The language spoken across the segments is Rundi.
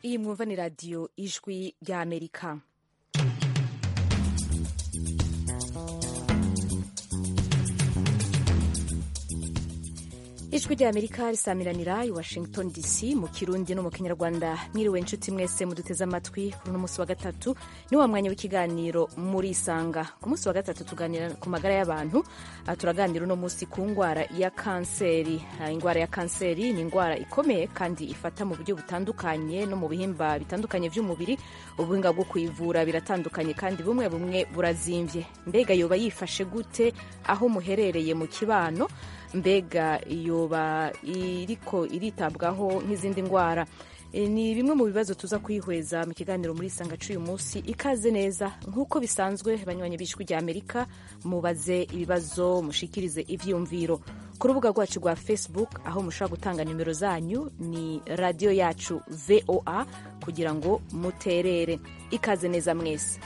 iyi mwumva ni radiyo ijwi ry'amerika ijwi ry'amerika risamiranira i washington dc mu kirundi no mu kinyarwanda mwiriwe inshuti mwese muduteze amatwi kuri uno munsi wa gatatu ni wa mwanya w'ikiganiro muri isanga ku munsi wa gatatu tuganira ku magara y'abantu uh, turaganira uno munsi ku ndwara ya kanseri uh, indwara ya kanseri ni indwara ikomeye kandi ifata mu buryo butandukanye no mu bihimba bitandukanye by'umubiri ubuhinga bwo kuyivura biratandukanye kandi bumwe bumwe burazimvye mbega yoba yifashe gute aho muherereye mu kibano mbega yoba iriko iritabwaho nk'izindi ndwara e, ni bimwe mu bibazo tuza kwihweza mu kiganiro muri isanga c'uyu munsi ikaze neza nk'uko bisanzwe banywanyi b'ijwi rya amerika mubaze ibibazo mushikirize ivyiyumviro ku rubuga rwacu rwa facebook aho mushobora gutanga nimero zanyu ni radiyo yacu voa kugira ngo muterere ikaze neza mwese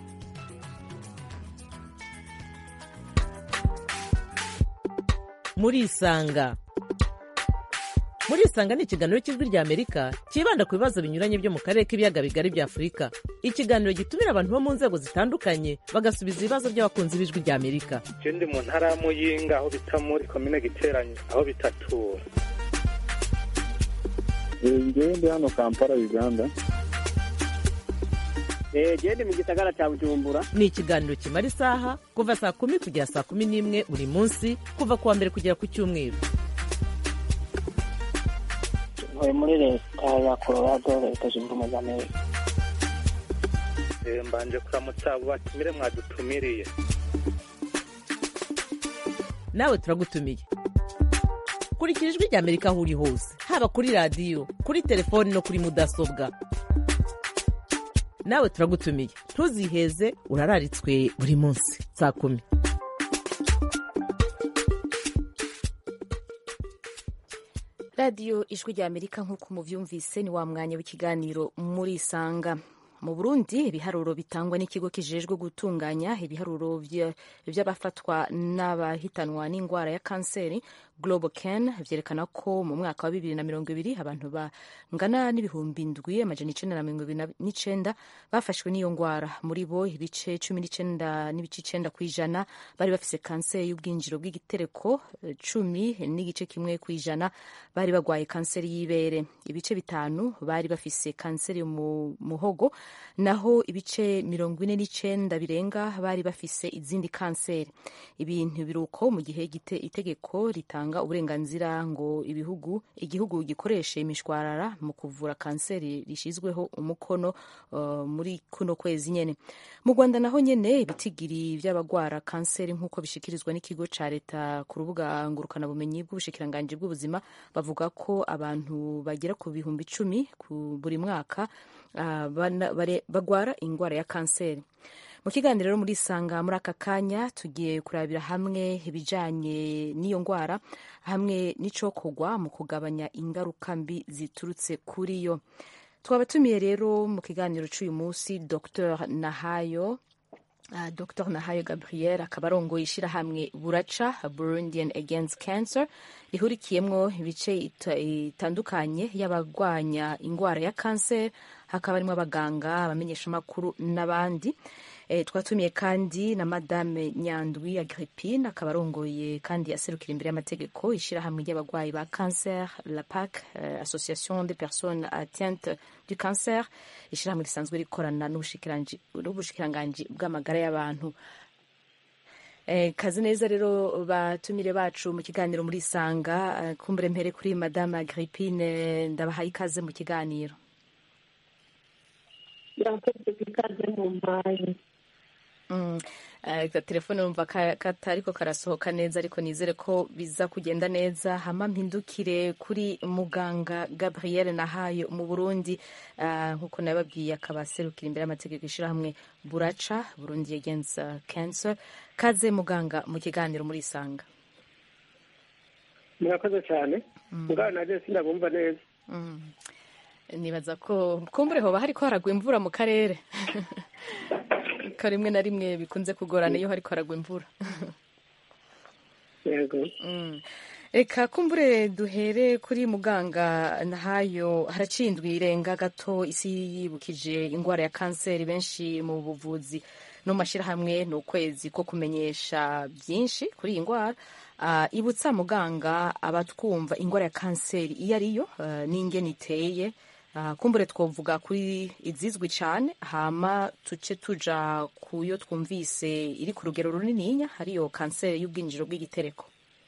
murisanga murisanga ni ikiganiro cy'ijwi rya amerika cyibanda ku bibazo binyuranye byo mu karere k'ibiyaga bigari bya afurika ikiganiro gitumira abantu bo mu nzego zitandukanye bagasubiza ibibazo by'abakunzi b'ijwi rya amerika je ndi mu ntara ya muyinga aho bita muri komine giteranye aho bitatura ngewe ndi hano kampala uganda gende mu gisagara cya bujumbura ni ikiganiro kimara isaha kuva saa kumi kugera saa kumi n'imwe buri munsi kuva ku wa mbere kugera ku cyumweru ntuye muri leta ya colorado leta zunze ubumwe za amerika Eh, mbanje kuramutsa abo batumire mwadutumiriye nawe turagutumiye kurikira ijwi rya amerika aho uri hose haba kuri radiyo kuri telefoni no kuri mudasobwa nawe turagutumiye ntuziheze urararitswe buri munsi saa kumi radiyo ijwi rya amerika nk'uko muvyumvise ni wa mwanya w'ikiganiro muri isanga mu burundi ibiharuro bitangwa n'ikigo kijejwe gutunganya ibiharuro vya- vy'abafatwa n'abahitanwa n'indwara ya kanseri global can vyerekana ko mu mwaka wa bibiri na mirongo ibiri abantu bangana n'ibihumbi ndwi amajana icenda na mirongo ibiri n'icenda bafashwe n'iyo ndwara muri bo ibice cumi n'icenda n'ibice icenda kw'ijana bari bafise kanseri y'ubwinjiro bw'igitereko eh, cumi n'igice kimwe kw'ijana bari bagwaye kanseri y'ibere ibice bitanu bari bafise kanseri mu muhogo naho ibice mirongo ine n'icenda birenga bari bafise izindi kanseri ibintu biruko mu gihe gite- itegeko ritanga uburenganzira ngo ibihugu igihugu gikoreshe imishwarara mu kuvura kanseri rishyizweho umukono uh, muri kuno kwezi nyene mu rwanda naho nyene ibitigiri vy'abagwara kanseri nk'uko bishikirizwa n'ikigo ca leta ku rubuga ngurukanabumenyi bw'ubushikiranganji bw'ubuzima bavuga ko abantu bagera ku bihumbi icumi ku buri mwaka uh, bana- bare- bagwara ingwara ya kanseri mu kiganiro rero muri isanga muri aka kanya tugiye kurabira hamwe ibijanye n'iyo ndwara hamwe n'icokorwa mu kugabanya ingaruka mbi ziturutse kuri yo twabatumiye rero mu kiganiro c'uyu munsi dr nahayo Uh, Dr Nahayo Gabriel akaba arongoye ishirahamwe Buraca Burundian Against Cancer rihurikiyemwo ibice ita- itandukanye y'abagwanya ingwara ya kanseri hakaba harimwo abaganga abamenyeshamakuru n'abandi e, twatumiye kandi na madame Nyandwi Agrippine akaba arongoye kandi aserukira imbere y'amategeko ishirahamwe ry'abagwayi ba cancer la PAC uh, Association des personnes atteintes du cancer ishirahamwe risanzwe rikorana n'ubushikiranji- n'ubushikiranganji bw'amagara y'abantu Eh, kazi neza rero batumire bacu mu kiganiro muri isanga eh, kumbure mpere kuri madame Agrippine ndabahaye ikaze mu kiganiro irakoze ikaze mu mpaye Mm. Eh, ka telefone numva ka- katariko karasohoka neza ariko nizere ko biza kugenda neza hama mpindukire kuri muganga Gabriel Nahayo mu Burundi eh, nkuko nababwiye akaba aserukira imbere y'amategeko ishirahamwe Buraca Burundi Against uh, Cancer kaze muganga mu kiganiro muri isanga murakoze cyane mugabo naje sindabumva neza Mm. nibaza ko kumbure hoba hariko haragwa imvura mu karere ko rimwe na rimwe bikunze kugorana iyo hariko haragwa imvura yego Mm. reka kumbure duhere kuri muganga nahayo haraciye indwi irenga gato isi yibukije indwara ya kanseri benshi mu buvuzi no mu mashyirahamwe ni ukwezi ko kumenyesha byinshi kuri iyi ndwara Ah, ibutsa muganga abatwumva indwara ya kanseri iyo ariyo ah, n'ingene iteye Ah, kumbure twovuga kuri izizwi cyane hama tuce tuja kuyo twumvise iri ku rugero runininya hariyo kanseri y'ubwinjiro bw'igitereko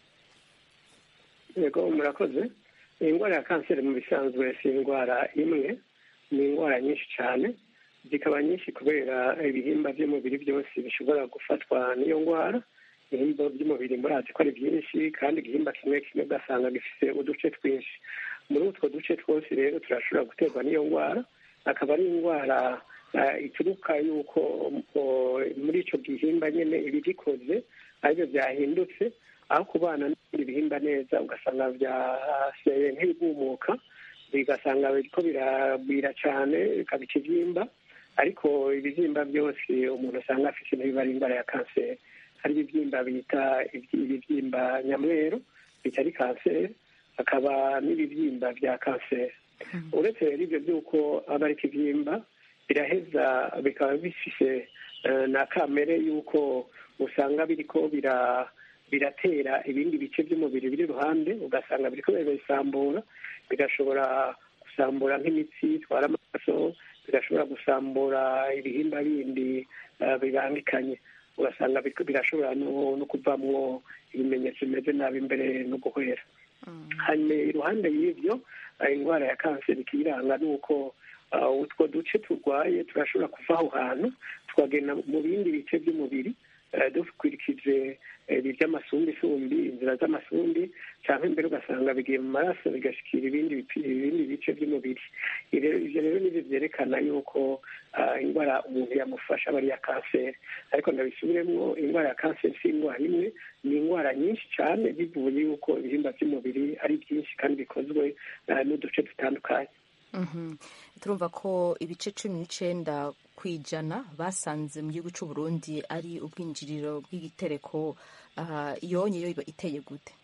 yego murakoze indwara ya kanseri mu bisanzwe si indwara imwe ni indwara nyinshi cyane zikaba nyinshi kubera ibihimba by'umubiri byose bishobora gufatwa n'iyo ndwara ibihimba by'umubiri murazi ko ari byinshi kandi igihimba kimwe kimwe ugasanga gifite uduce twinshi muri utwo duce twose rero turashobora guterwa n'iyo ndwara akaba ari indwara eh, ituruka yuko oh, muri icyo gihimba nyine ibigikoze aribyo byahindutse aho kubana n'ibindi bihimba neza ugasanga byaseye nk'ibigumuka bigasanga biriko biragwira cyane bikaba ikibyimba ariko ibibyimba byose umuntu asanga afite ntibiba ari indwara ya kanseri hari ibibyimba bita ibyi- ibibyimba nyamweru bitari kanseri hakaba n'ibibyimba bya kanseri uretse rero ibyo by'uko aba ari ikibyimba biraheza bikaba bifise eh, na kamere y'uko usanga biriko bira biratera ibindi bice by'umubiri biri iruhande ugasanga biriko birabisambura bigashobora gusambura nk'imitsi itwara amaraso bigashobora gusambura ibihimba bindi eh, bibangikanye ugasanga biriko birashobora no no kuvamwo ibimenyetso bimeze nabi imbere no guhera hanyuma iruhande y'ibyo eh, indwara ya kanseri ikiyiranga ni uko ah, utwo duce turwaye turashobora kuva aho hantu tukagenda mu bindi bice by'umubiri eh, dukurikije eh, ibi by'amasumbisumbi inzira z'amasundi cyangwa imbere ugasanga bigiye mu maraso bigashikira ibindi bipi- ibindi bice by'umubiri Ibi rero- ivyo rero nivyo vyerekana yuko ah, indwara umuntu yamufasha aba ari iya kanseri ariko ndabisubiremwo indwara ya kanseri si indwara imwe ni indwara nyinshi cyane bivuye yuko ibihimba by'umubiri ari byinshi kandi bikozwe ah, n'uduce dutandukanye Mhm. turumva ko ibice cumi n'icenda ku ijana basanze mu gihugu c'u Burundi ari ubwinjiriro bw'igitereko uh, yonye yo iba iteye gute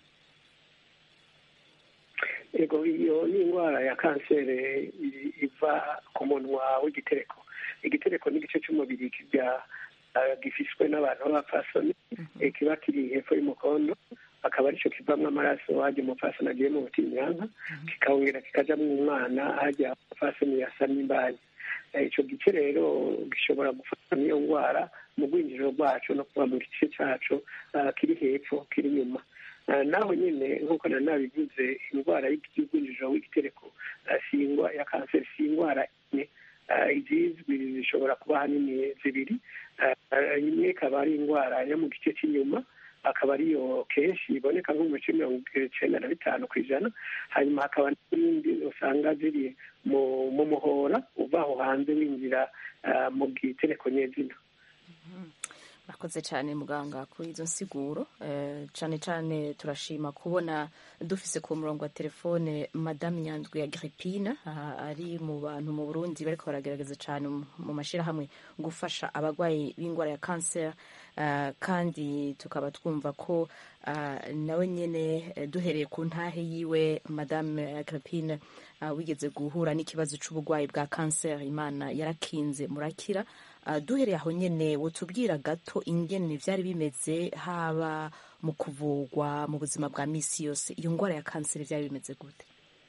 ego iyo ni indwara ya kanseri i- iva ku munwa w'igitereko igitereko ni igice cy'umubiri kijya ah, gifishwe n'abantu b'abapfasoni eh, kiba kiri hepfo y'umukondo akaba aricyo kivamo amaraso hajya umupfasoni agiye mu butinyanka kikongera kikajamo umwana hajya umupfasoni yasa n'imbanyi Eh, ico gice rero gishobora gufata n'iyo ndwara mu rwinjiriro rwacu no kuba mu gice cacu ah, kiri hepfo kiri inyuma Ah, naho nyine nk'uko nari nabivuze indwara y'urwinjiriro w'igitereko ah, si indwara ya kanseri si indwara imwe Ah, izizwi zishobora kuba ahanini zibiri Ah, ah, imwe ikaba ari indwara yo mu gice cy'inyuma akaba ariyo kenshi iboneka nko mu bice mirongo icenda na bitanu ku ijana hanyuma hakaba n'izindi usanga ziri mu mu muhora uva aho hanze winjira ah, mu gitereko nyezina murakoze cyane muganga kuri izo nsiguro eh, cyane cyane turashima kubona dufise ku murongo wa telefone madame nyandwi ya Agripine aha ari mu bantu mu Burundi bariko baragerageza cyane mu- mu mashirahamwe gufasha abagwayi b'indwara ya cancer eh, kandi tukaba twumva ko eh, nawe nyene eh, duhereye ku ntahe yiwe madame Agripine eh, wigeze guhura n'ikibazo c'uburwayi bwa cancer imana yarakinze murakira Uh, duhereye aho nyene wotubwira gato ingene vyari bimeze haba mu kuvugwa mu buzima bwa misi yose iyo ngwara ya kanseri vyari bimeze gute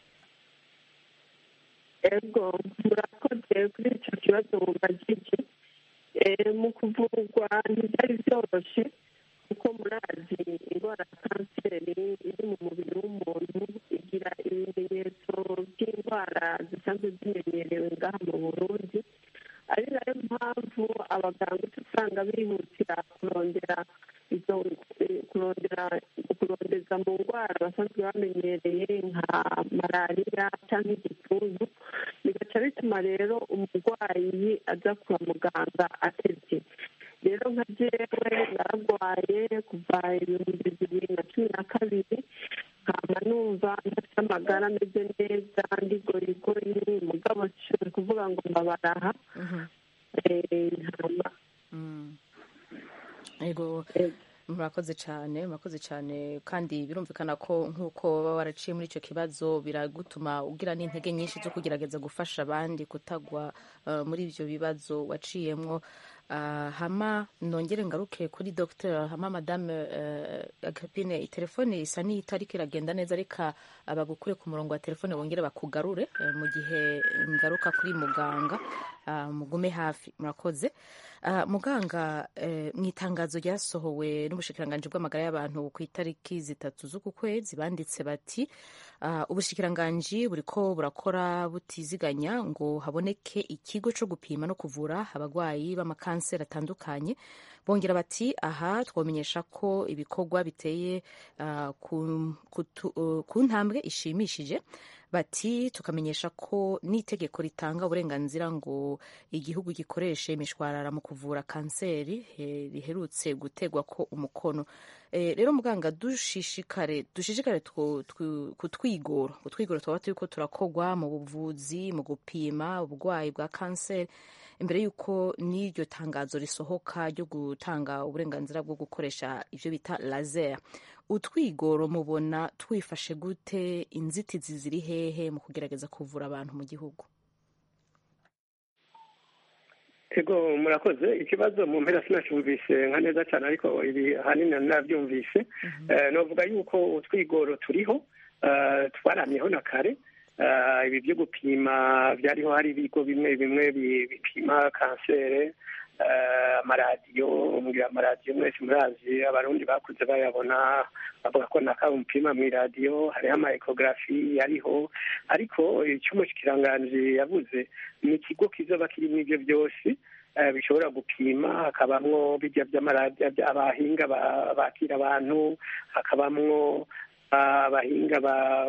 ego murakoze kuri icyo kibazo mubajije Eh, mu kuvurwa ntibyari byoroshye kuko murazi indwara ya kanseri iri mu mubiri w'umuntu igira ibimenyetso by'indwara zisanzwe zimenyerewe ngaha mu burundi ari nayo mpamvu abaganga uca usanga bihutira kurondera izo eh, kurondera kurondeza mu ndwara basanzwe bamenyereye nka malariya cyangwa igituntu bigaca bituma rero umurwayi aza kwa muganga atevye rero nka jewe naragwaye kuva ibihumbi bibiri na cumi na kabiri nkaba numva ntafite amagara ameze neza ndigorigori mugabo nshobora kuvuga ngo mbabaraha Eh, ntama Mm. ego eh, murakoze cyane murakoze cyane kandi birumvikana ko nk'uko baba waraciye muri icyo kibazo biragutuma ugira n'intege nyinshi zo kugerageza gufasha abandi kutagwa uh, muri ibyo bibazo waciyemwo uh, hama nongere ngaruke kuri dr hama madame uh, agripine telefone isa n'itariko iragenda neza reka abagukure ku murongo wa telefone bongere bakugarure uh, mu gihe ngaruka kuri muganga uh, mugume hafi murakoze Uh, muganga uh, mu itangazo ryasohowe n'ubushikiranganji bw'amagara y'abantu ku itariki zitatu z'uku kwezi banditse bati uh, ubushikiranganji buriko burakora butiziganya ngo haboneke ikigo co gupima no kuvura abagwayi b'amakanseri atandukanye bongera bati aha twamenyesha ko ibikorwa biteye uh, ku, uh, ku ntambwe ishimishije bati tukamenyesha ko n'itegeko ritanga uburenganzira ngo igihugu gikoreshe imishwarara mu kuvura kanseri eh, riherutse gutegwa ko umukono eh, rero muganga dushishikare dushishikare kutwigoro kutwigoro twaba turiko turakogwa mu buvuzi mu gupima uburwayi bwa kanseri imbere y'uko n'iryo tangazo risohoka ryo gutanga uburenganzira bwo gukoresha ibyo bita laser utwigoro mubona twifashe gute inzitizi ziri hehe mu kugerageza kuvura abantu mu gihugu ego murakoze ikibazo mu mpera sinacumvise nka neza cyane ariko ibi ahanini nabyumvise navuga yuko utwigoro turiho twaramyeho na kare ibi byo gupima byariho hari ibigo bimwe bimwe bipima kanseri amaradiyo umbwira amaradiyo mwese murazi abarundi bakuze bayabona bavuga ko naka umupima mu iradiyo hariho ama ekogarafi yariho ariko icyo umushikiranganji yavuze ni ikigo kizoba kirimo ibyo byose bishobora gupima hakabamwo bijya by'amaradiyo abahinga bakira abantu hakabamwo abahinga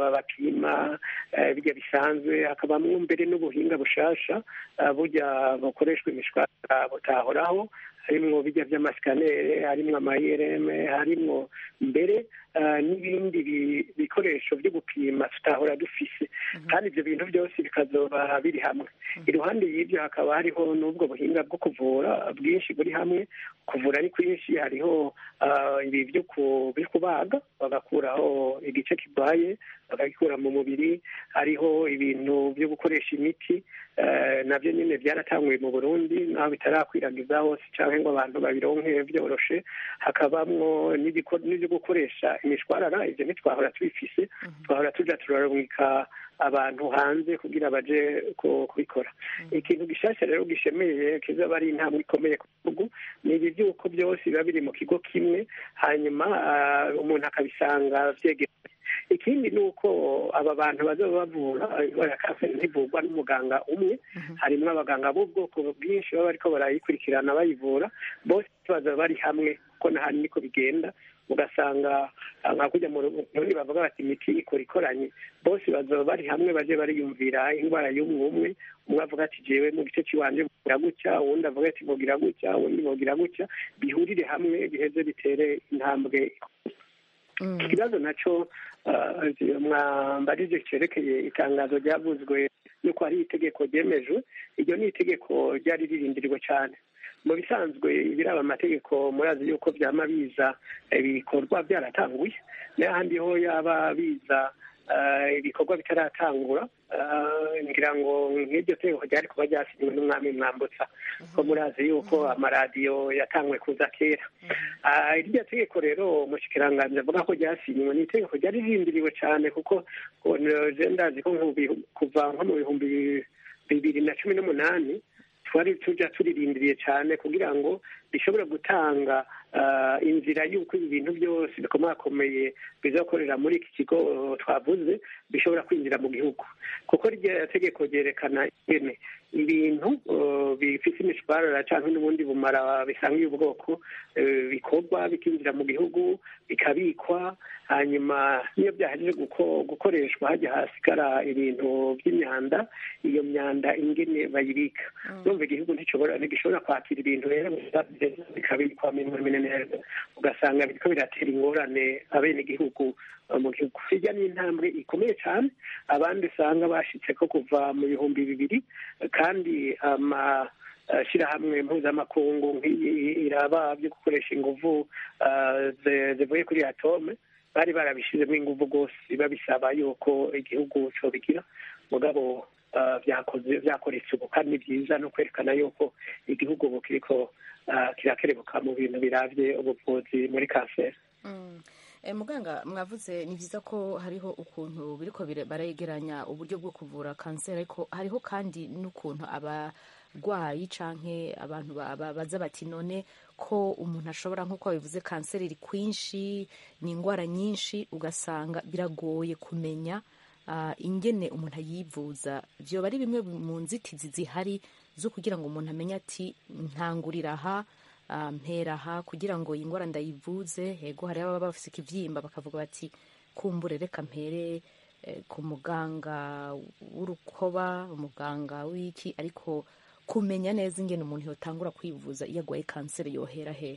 bapima bijya bisanzwe hakabamwo mbere n'ubuhinga bushasha burya bukoreshwa imishwara butahoraho harimwo bijya by'amasikanere harimwo amayereme harimwo mbere n'ibindi bikoresho byo gupima tutahora dufise kandi ibyo bintu byose bikazoba biri hamwe iruhande y'ibyo hakaba hariho n'ubwo buhinga bwo kuvura bwinshi buri hamwe kuvura ni kwinshi hariho ibi byo kubaga bagakuraho igice kirwaye bakagikura mu mubiri hariho ibintu byo gukoresha imiti nabyo nyine byaratanguye mu burundi naho bitarakwiragiza hose cyangwa ngo abantu babironke byoroshe hakabamwo n'ibyo gukoresha imishwarara ibyo ntitwahora tubifise twahora tuja turarumika abantu hanze kugira baje kubikora ikintu gishasha rero gishemeye kizaba ari intambwe ikomeye ku gihugu ni ibi by'uko byose biba biri mu kigo kimwe hanyuma umuntu akabisanga vyegereye ikindi ni uko aba bantu bazaba bavura indwara ya kanseri ntivurwa n'umuganga umwe harimo abaganga b'ubwoko bwinshi baba bariko barayikurikirana bayivura bose bazaba bari hamwe kuko nahandi niko bigenda ugasanga nka kujya mu rundi bavuga bati imiti ikora ikoranye bose bazaba bari hamwe baje bariyumvira indwara y'umwe umwe umwe avuga ati jewe mu gice cy'iwanje vugira gutya uwundi avuga ati vugira gutya uwundi vugira gutya bihurire hamwe biheze bitere intambwe ikibazo nacyo mwambarije cyerekeye itangazo ryavuzwe yuko hari itegeko ryemejwe iryo ni itegeko ryari ririndirirwa cyane mu bisanzwe ibiraba amategeko murazi yuko byama biza ibikorwa byaratanguye n'ahandi ho yaba biza ibikorwa bitaratangura ngira ngo nk'iryo tegeko ryari kuba ryasinywe n'umwami mwambutsa ko murazi yuko amaradiyo yatangwe kuza kera iryo tegeko rero umushikiranganji avuga ko ryasinywe ni itegeko ryari rindiriwe cyane kuko ndazi ko kuva nko mu bihumbi bibiri na cumi n'umunani twari tujya turirindiriye cyane kugira ngo bishobore gutanga inzira y'uko ibi bintu byose bikomakomeye bizakorera muri iki kigo twavuze bishobora kwinjira mu gihugu kuko rya tegeko ryerekana ingene ibintu bifite imishwarara cyangwa n'ubundi bumara bisangiye ubwoko bikorwa bikinjira mu gihugu bikabikwa hanyuma niyo byahejeje gukoreshwa hajya hasigara ibintu by'imyanda iyo myanda ingene bayibika numva igihugu ntigishobora kwakira ibintu rero bikabikwa neza ugasanga biriko biratera ingorane abenegihugu mu gihugu hirya ni intambwe ikomeye cyane abandi usanga bashitse ko kuva mu bihumbi bibiri kandi ama eh, shirahamwe mpuzamakungu nk'iyi iraba byo gukoresha inguvu eh, zi- zivuye kuri atome bari barabishizemo inguvu rwose babisaba yuko igihugu cobigira mugabo eh, vyakoze vyakoretse ubu kandi ni byiza no kwerekana yuko igihugu ubu kiriko eh, kirakerebuka mu bintu biravye ubuvuzi muri kanseri Mm. Eh, muganga mwavuze ni byiza ko hariho ukuntu biriko bire- baregeranya uburyo bwo kuvura kanseri ariko hariho kandi n'ukuntu abarwayi canke abantu ba- ba- baza bati none ko umuntu ashobora nk'uko babivuze kanseri iri kwinshi ni indwara nyinshi ugasanga biragoye kumenya ah, ingene umuntu ayivuza vyoba ari bimwe mu nzitizi zihari zo kugira ngo umuntu amenye ati ntangurira aha ah, mpera aha kugira ngo iyi ndwara ndayivuze hego hari ababa bafise ikivyimba bakavuga bati kumbure reka mpere eh, ku muganga w'urukoba umuganga w'iki ariko kumenya neza ingene umuntu yotangura kwivuza iyo agwaye kanseri yohera hehe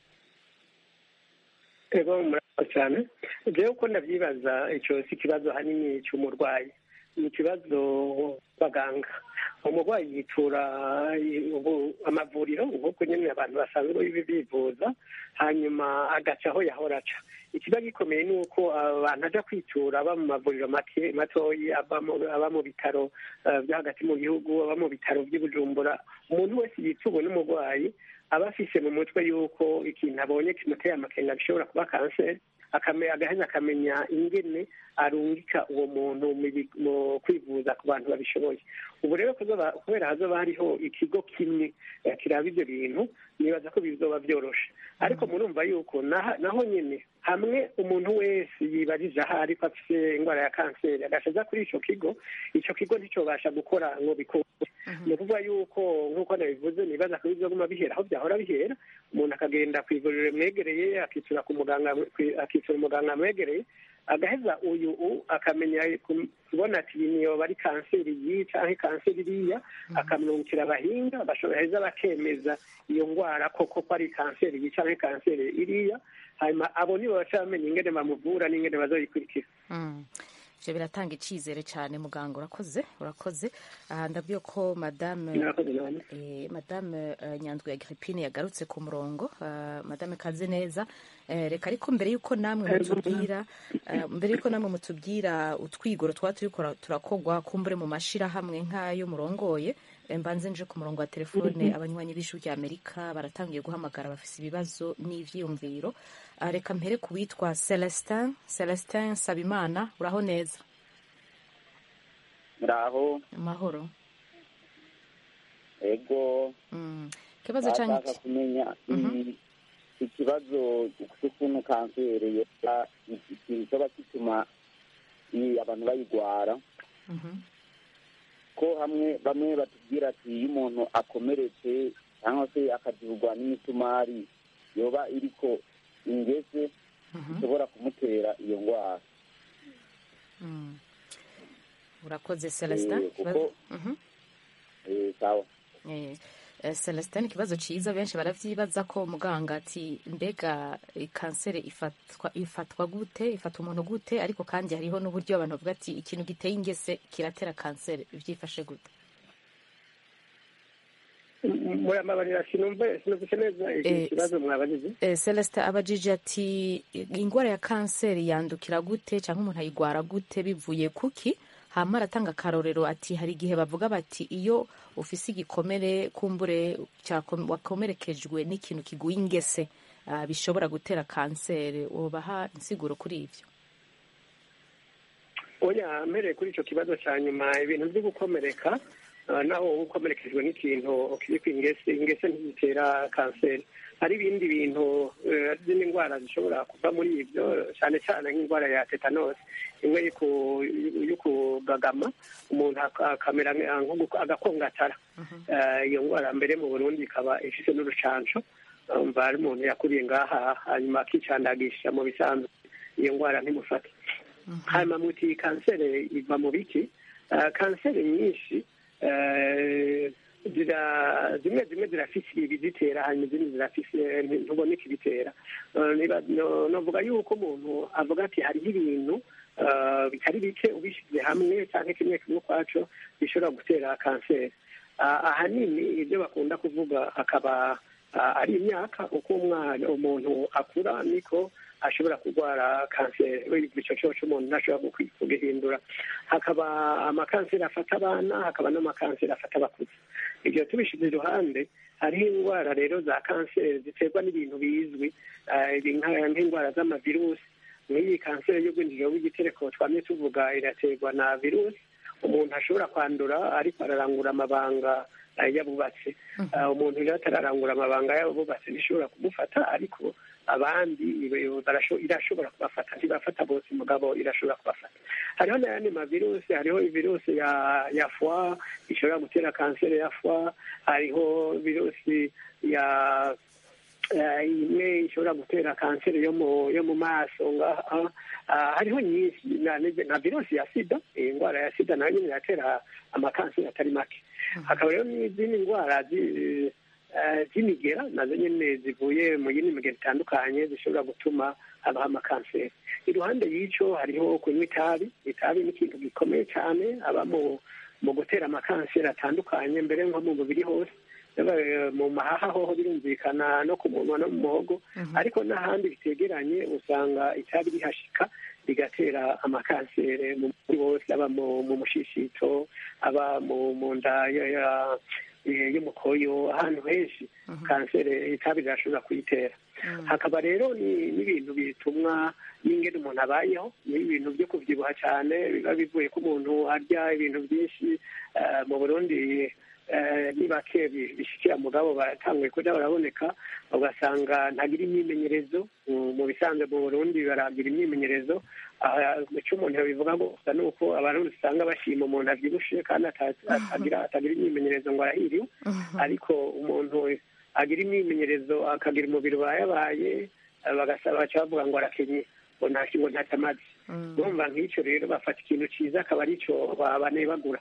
ego murakoze cyane jewe uko ndavyibaza ico si ikibazo hanini c'umurwayi ni ikibazo baganga umurwayi yitura i- ubu- amavuriro nk'uko nyene abantu basanzwe bibi- bivuza hanyuma agaca aho yahora aca ikiba gikomeye ni uko abantu aja kwitura aba mu mavuriro make- matoyi aba mu- aba mu bitaro eh, vyo hagati mu gihugu aba mu bitaro vy'i bujumbura umuntu wese yituwe n'umurwayi aba afise mu mutwe yuko ikintu abonye kimuteye amakenga gishobora kuba kanseri akame- agaheza akamenya ingene arungika uwo muntu mu bi- mu kwivuza ku bantu babishoboye ubu rero kuzoba- kubera hazoba hariho ikigo kimwe eh, kiraba ivyo bintu nibaza ko bizoba vyoroshe ariko murumva yuko naha- naho nyene hamwe umuntu wese yibarije aho ariko afise indwara ya kanseri agaca aza kuri ico kigo ico kigo nticobasha gukora ngo bikunde ni ukuvuga yuko nk'uko nabivuze nibaza ko bizoguma bihera aho byahora bihera umuntu akagenda ku ivuriro rimwegereye akitura ku muganga akitura umuganga amwegereye agaheza uyu u akamenya ku- kubona ati iyi niyoba ari kanseri iyi canke kanseri iriya akamwungukira abahinga bashobora bakemeza iyo ndwara koko ko ari kanseri iyi canke kanseri iriya hanyuma abo nibo baca bamenya ingene bamuvura n'ingene bazoyikurikira Mm. ivyo biratanga icizere cane muganga urakoze urakoze aha ndabwiye ko madame murakoze none Eh, madame uh, nyandwi ya Agrippine yagarutse ku murongo uh, madame kaze neza eh, reka ariko mbere yuko namwe mutubwira uh, mbere yuko namwe mutubwira utwigoro twa turiko turakogwa kumbure mu mashirahamwe nk'ayo murongoye eh, mbanze nje ku murongo wa telefone abanywanyi b'ijwi rya Amerika baratangiye guhamagara bafise ibibazo n'ivyiyumviro uh, reka mpere ku witwa Celestin Celestin Sabimana uraho neza muraho amahoro ego mm. ikibazo canke bashaka kumenya i- ikibazo cy'ukuntu kanseri yoba kizoba gituma i- abantu bayigwara Mhm. ko hamwe bamwe batubwira ati iyo umuntu akomeretse cyangwa se akazurwa n'imisumari yoba iriko ingese Mhm. ishobora kumutera iyo ndwara Mm. urakoze celestin Eh, kuko- Ikibazo- Mhm. Eh, sawa Eh, eh, celestin ikibazo ciza benshi baravyibaza ko muganga ati mbega eh, kanseri ifatwa ifatwa gute ifata umuntu gute ariko kandi hariho n'uburyo abantu bavuga ati ikintu giteye ingese kiratera kanseri vyifashe gute muramabarira sinumve sinumvise neza iki Eh, kibazo mwabajije Eh, celestin abajije ati ingwara ya kanseri yandukira gute cyangwa umuntu ayigwara gute bivuye kuki hama aratanga akarorero ati hari igihe bavuga bati iyo ufise igikomere kumbure cyako- wakomerekejwe n'ikintu kiguye ingese ah, bishobora gutera kanseri ubaha insiguro kuri ivyo oya mpereye kuri icyo kibazo cya nyuma ibintu byo gukomereka ah, naho ukomerekejwe n'ikintu kiri ku ingese ingese ntizitera kanseri hari ibindi bintu eh, z'indi ndwara zishobora kuva muri ibyo cyane cyane nk'indwara ya tetanosi imwe yo ku- yo kugagama umuntu ak- akamera nka- nko guko- agakongatara Eh, iyo ndwara mbere mu burundi ikaba ifite n'urucanco umva hari umuntu yakuriye ngaha hanyuma akicandagisha mu bisanzwe iyo ndwara ntimufate hanyuma muti kanseri iva mu biki Eh, kanseri nyinshi eh, zira zimwe zimwe zirafise ibizitera hanyuma izindi zirafise nti- ntuboneka ibitera Eh, niba- no- novuga yuko umuntu avuga ati hariho ibintu eh, bitari bike ubishyize hamwe cyangwa kimwe kimwe ukwaco bishobora gutera kanseri Ah, ahanini ibyo bakunda kuvuga akaba ah, ari imyaka uko umwana umuntu akura niko ashobora kurwara kanseri icyo cyose umuntu ntashobora kugwi- kugihindura hakaba amakanseri afata abana hakaba n'amakanseri afata abakuze ibyo tubishyize iruhande hariho indwara rero za kanseri ziterwa n'ibintu bizwi ah, ibi nka- nk'indwara z'amavirusi nk'iyi kanseri y'ubwinjiriro bw'igitereko twamye tuvuga iraterwa na virusi umuntu ashobora kwandura ariko ararangura amabanga eh, y'abubatsi Ah, umuntu rero atararangura amabanga y'abubatsi ntishobora kumufata ariko abandi ibe- barasho- irashobora kubafata ntibafata bose mugabo irashobora kubafata hariho n'ayandi mavirusi hariho virusi ya ya foie ishobora gutera kanseri ya foie hariho virusi ya eh, imwe ishobora gutera kanseri yo mu yo mu maso ngaha Ah, hariho nyinshi na, na virusi ya sida iyi ndwara ya sida nayo nyine iratera amakanseri atari make hakaba rero n'izindi ndwara zi- eh, z'imigera nazo nyine zivuye mu yindi migera itandukanye zishobora gutuma habaho amakanseri iruhande y'icyo hariho kunywa itabi itabi ni ikintu gikomeye cyane aba mu mu gutera amakanseri atandukanye mbere nko mu mubiri hose Yaba, eh, mu mahaha hoho birumvikana no ku munwa no mu muhogo ariko n'ahandi bitegeranye usanga itabi rihashika rigatera amakanseri mu mubiri wose aba mu mu mushishito aba mu mu nda ya- ya- eh, y'umukoyo ahantu henshi kanseri itabi rirashobora kuyitera hakaba rero ni- n'ibintu bitumwa n'ingene umuntu abayeho ni ibintu byo kubyibuha cyane biba bivuye ko umuntu arya ibintu byinshi eh, mu burundi eh, ni bake bi- bishikira mugabo baratanguye kuja baraboneka ugasanga ntagira imyimenyerezo mu- mu bisanzwe mu burundi baragira imyimenyerezo aha, icyo umuntu yabivuga gusa ni uko abarundi usanga bashima umuntu avyibushe kandi ata- atagira atagira imyimenyerezo ngo arahiriwe ariko umuntu agira imyimenyerezo akagira umubiri ubayabaye eh, bagasaba baca bavuga ngo arakenye ngo nta ngo ntacyo amazi urumva nk'icyo rero bafata ikintu cyiza akaba aricyo ba- banebagura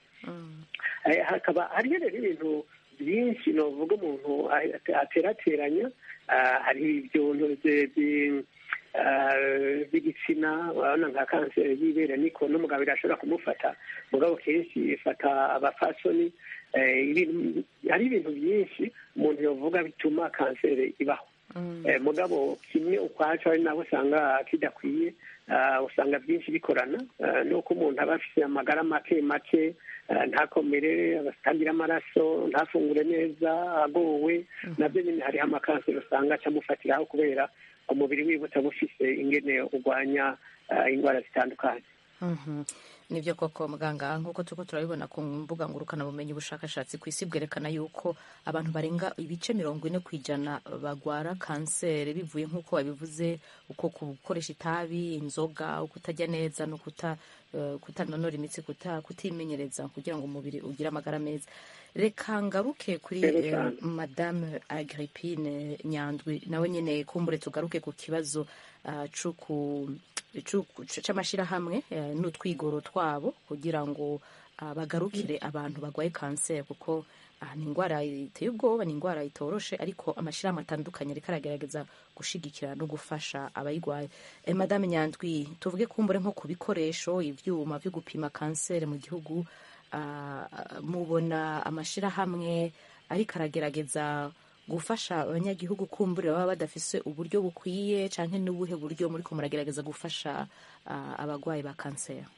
Eh, hakaba hariho rero ibintu byinshi novuga umuntu ate- aterateranya Ah, hari ibyuntu bye- byi- ah, by'igitsina urabona nka kanseri y'ibere niko n'umugabo irashobora kumufata mugabo kenshi ifata abafasoni Eh, ibintu- hari ibintu byinshi umuntu yavuga bituma kanseri ibaho Eh, mugabo kimwe ukwacu ari nabo usanga kidakwiye ah, usanga byinshi bikorana ah, nuko umuntu aba afite amagara make make ah, ntakomere atagira amaraso ntafungure neza agowe nabyo nyine hariho amakanseri usanga acamufatiraho kubera umubiri wiwe utaba ufise ingene urwanya ah, indwara zitandukanye Mhm. nibyo koko muganga nk'uko turiko turabibona ku mbuga ngurukanabumenyi ubushakashatsi ku isi bwerekana yuko abantu barenga ibice mirongo ine ku ijana bagwara kanseri bivuye nk'uko babivuze uko gukoresha itabi inzoga kutajya neza no kuta eh, kutanonora imitsi kuta kutimenyereza kugira ngo umubiri ugire amagara meza reka ngaruke kuri Rero eh, cyane. madame agrippine nyandwi nawe nyine kumbure tugaruke ku kibazo ah, c'uku- c'uku- c'amashyirahamwe eh, n'utwigoro twabo kugira ngo ah, bagarukire abantu barwaye kanseri kuko ah, ni indwara iteye ubwoba ni indwara itoroshe ariko amashyirahamwe atandukanye ariko aragerageza gushigikira no gufasha abayirwaye eh, madame nyandwi tuvuge kumbure nko ku bikoresho ibyuma byo gupima kanseri mu gihugu ah, mubona amashyirahamwe ariko aragerageza gufasha abanyagihugu kumbura baba badafise uburyo bukwiye canke n'ubuhe buryo muriko muragerageza gufasha ah, abagwayi ba kanseri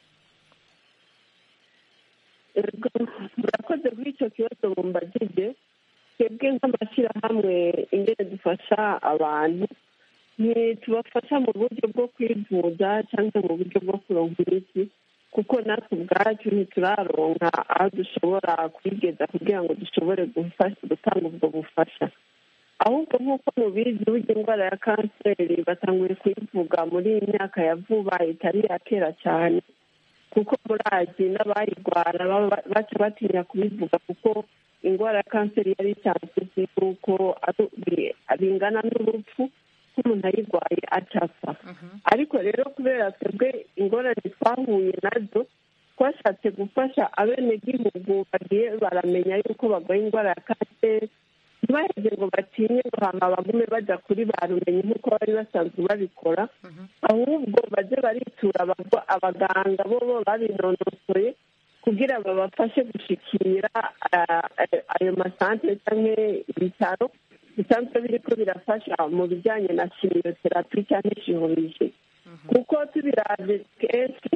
Ego, murakoze kuri icyo kibazo mumbajije twebwe nk'amashyirahamwe ingene dufasha abantu ntitubafasha mu buryo bwo kwivuza cyangwa mu buryo bwo kuronka imiti kuko natwe ubwacu ntituraronka aho dushobora kwigeza kugira ngo dushobore gufasha gutanga ubwo bufasha ahubwo nk'uko mubizi burya indwara ya kanseri batanguye kuyivuga muri iyi myaka ya vuba itari iya kera cyane kuko murazi n'abayirwara baba baca batinya kubivuga kuko indwara ya kanseri yari isanzwe izi yuko ari- bi- bingana n'urupfu nk'umuntu ayirwaye acapfa ariko rero kubera twebwe ingorane twahuye nazo twashatse gufasha abenegihugu bagiye baramenya yuko barwaye indwara ya kanseri ntibaheze ngo batinye ngo hama bagume bajya kuri ba rumenyi nk'uko bari basanzwe babikora ahubwo baze baritura abagwa- abaganga bo bo babinonosoye kugira babafashe gushikira ayo masantere cyangwa ibitaro bisanzwe biriko birafasha mu bijyanye na kimiyoterapi cyangwa ishihurije kuko tubiraje kenshi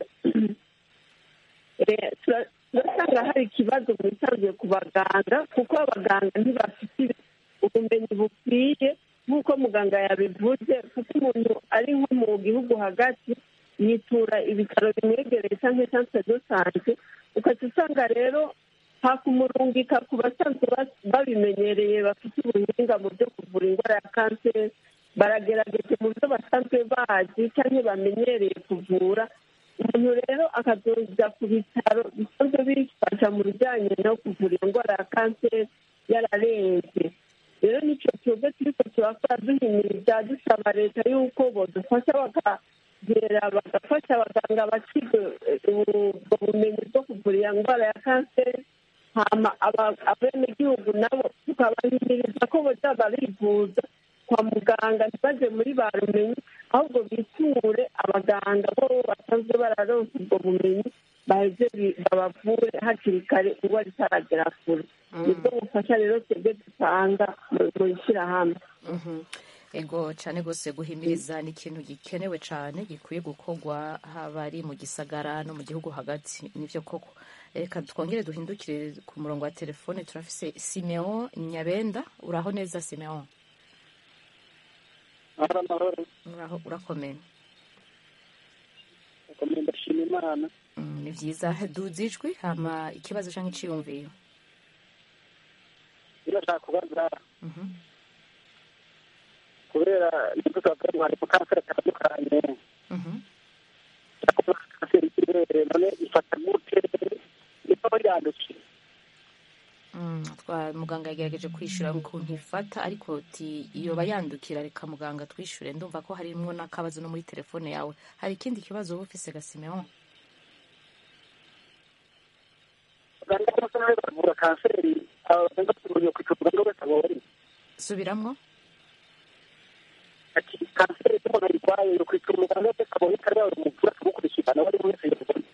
turasanga hari ikibazo mu bisanzwe ku baganga kuko abaganga ntibafite ubumenyi bukwiye nk'uko muganga yabivuze kuko umuntu ari nko mu gihugu hagati yitura ibitaro bimwegereye cyangwa santere do sante ukaca usanga rero hakumurungika ku basanzwe babimenyereye bafite ubuhinga mu byo kuvura indwara ya kanseri baragerageje mu byo basanzwe bazi cyangwa bamenyereye kuvura umuntu rero akazoza ku bitaro bisanzwe bifasha mu bijyanye no kuvura indwara ya kanseri yararenze rero nicyo kigo turiko turakora duhimiriza dusaba leta y'uko bodufasha bakagera bagafasha abaganga bakiga ubwo bumenyi bwo kuvura iyo ndwara ya kanseri hama abenegihugu nabo tukabahimiriza ko boza barivuza kwa muganga ntibaje muri ba rumenyi ahubwo biture abaganga bo basanzwe bararonsa ubwo bumenyi baheze babavure hakiri kare indwara itaragera kure nibwo bufasha rero twebwe dutanga mu ishyirahamwe ego cyane rwose guhimiriza ni ikintu gikenewe cyane gikwiye gukorwa haba ari mu gisagara no mu gihugu hagati nibyo koko reka twongere duhindukire ku murongo wa telefone turafise simeon nyabenda uraho neza simeon uraho urakomeye urakomeye ndashima imana ni byiza duze ijwi hama ikibazo cyangwa iciyumviyo birashaka kubaza kubera nibwo tubavuga ngo hari kanseri atandukanye kanseri y'ibere none ifata gute niba yandukiye muganga yagerageje kwishyura ukuntu ifata ariko iyo bayandukira reka muganga twishyure ndumva ko harimo n'akabazo no muri telefone yawe hari ikindi kibazo uba ufise gasimeho muganga cyangwa se nawe bavura kanseri abaganga tumenye kwita muganga wese abonye subiramwo ati kanseri y'umuntu ayirwaye yo kwita umuganga wese abonye kare yawe muvura tugukurikirana wari wese yabonye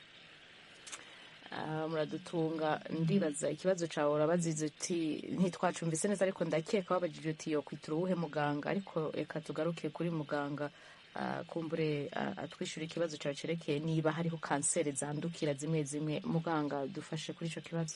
muradutunga ndibaza ikibazo cyawe urabazize uti ntitwacumvise neza ariko ndakeka wabajije uti yo kwitira uwuhe muganga ariko reka tugaruke kuri muganga kumbure atwishyura ikibazo cyawe cyerekeye niba hariho kanseri zandukira zimwe zimwe muganga dufashe kuri icyo kibazo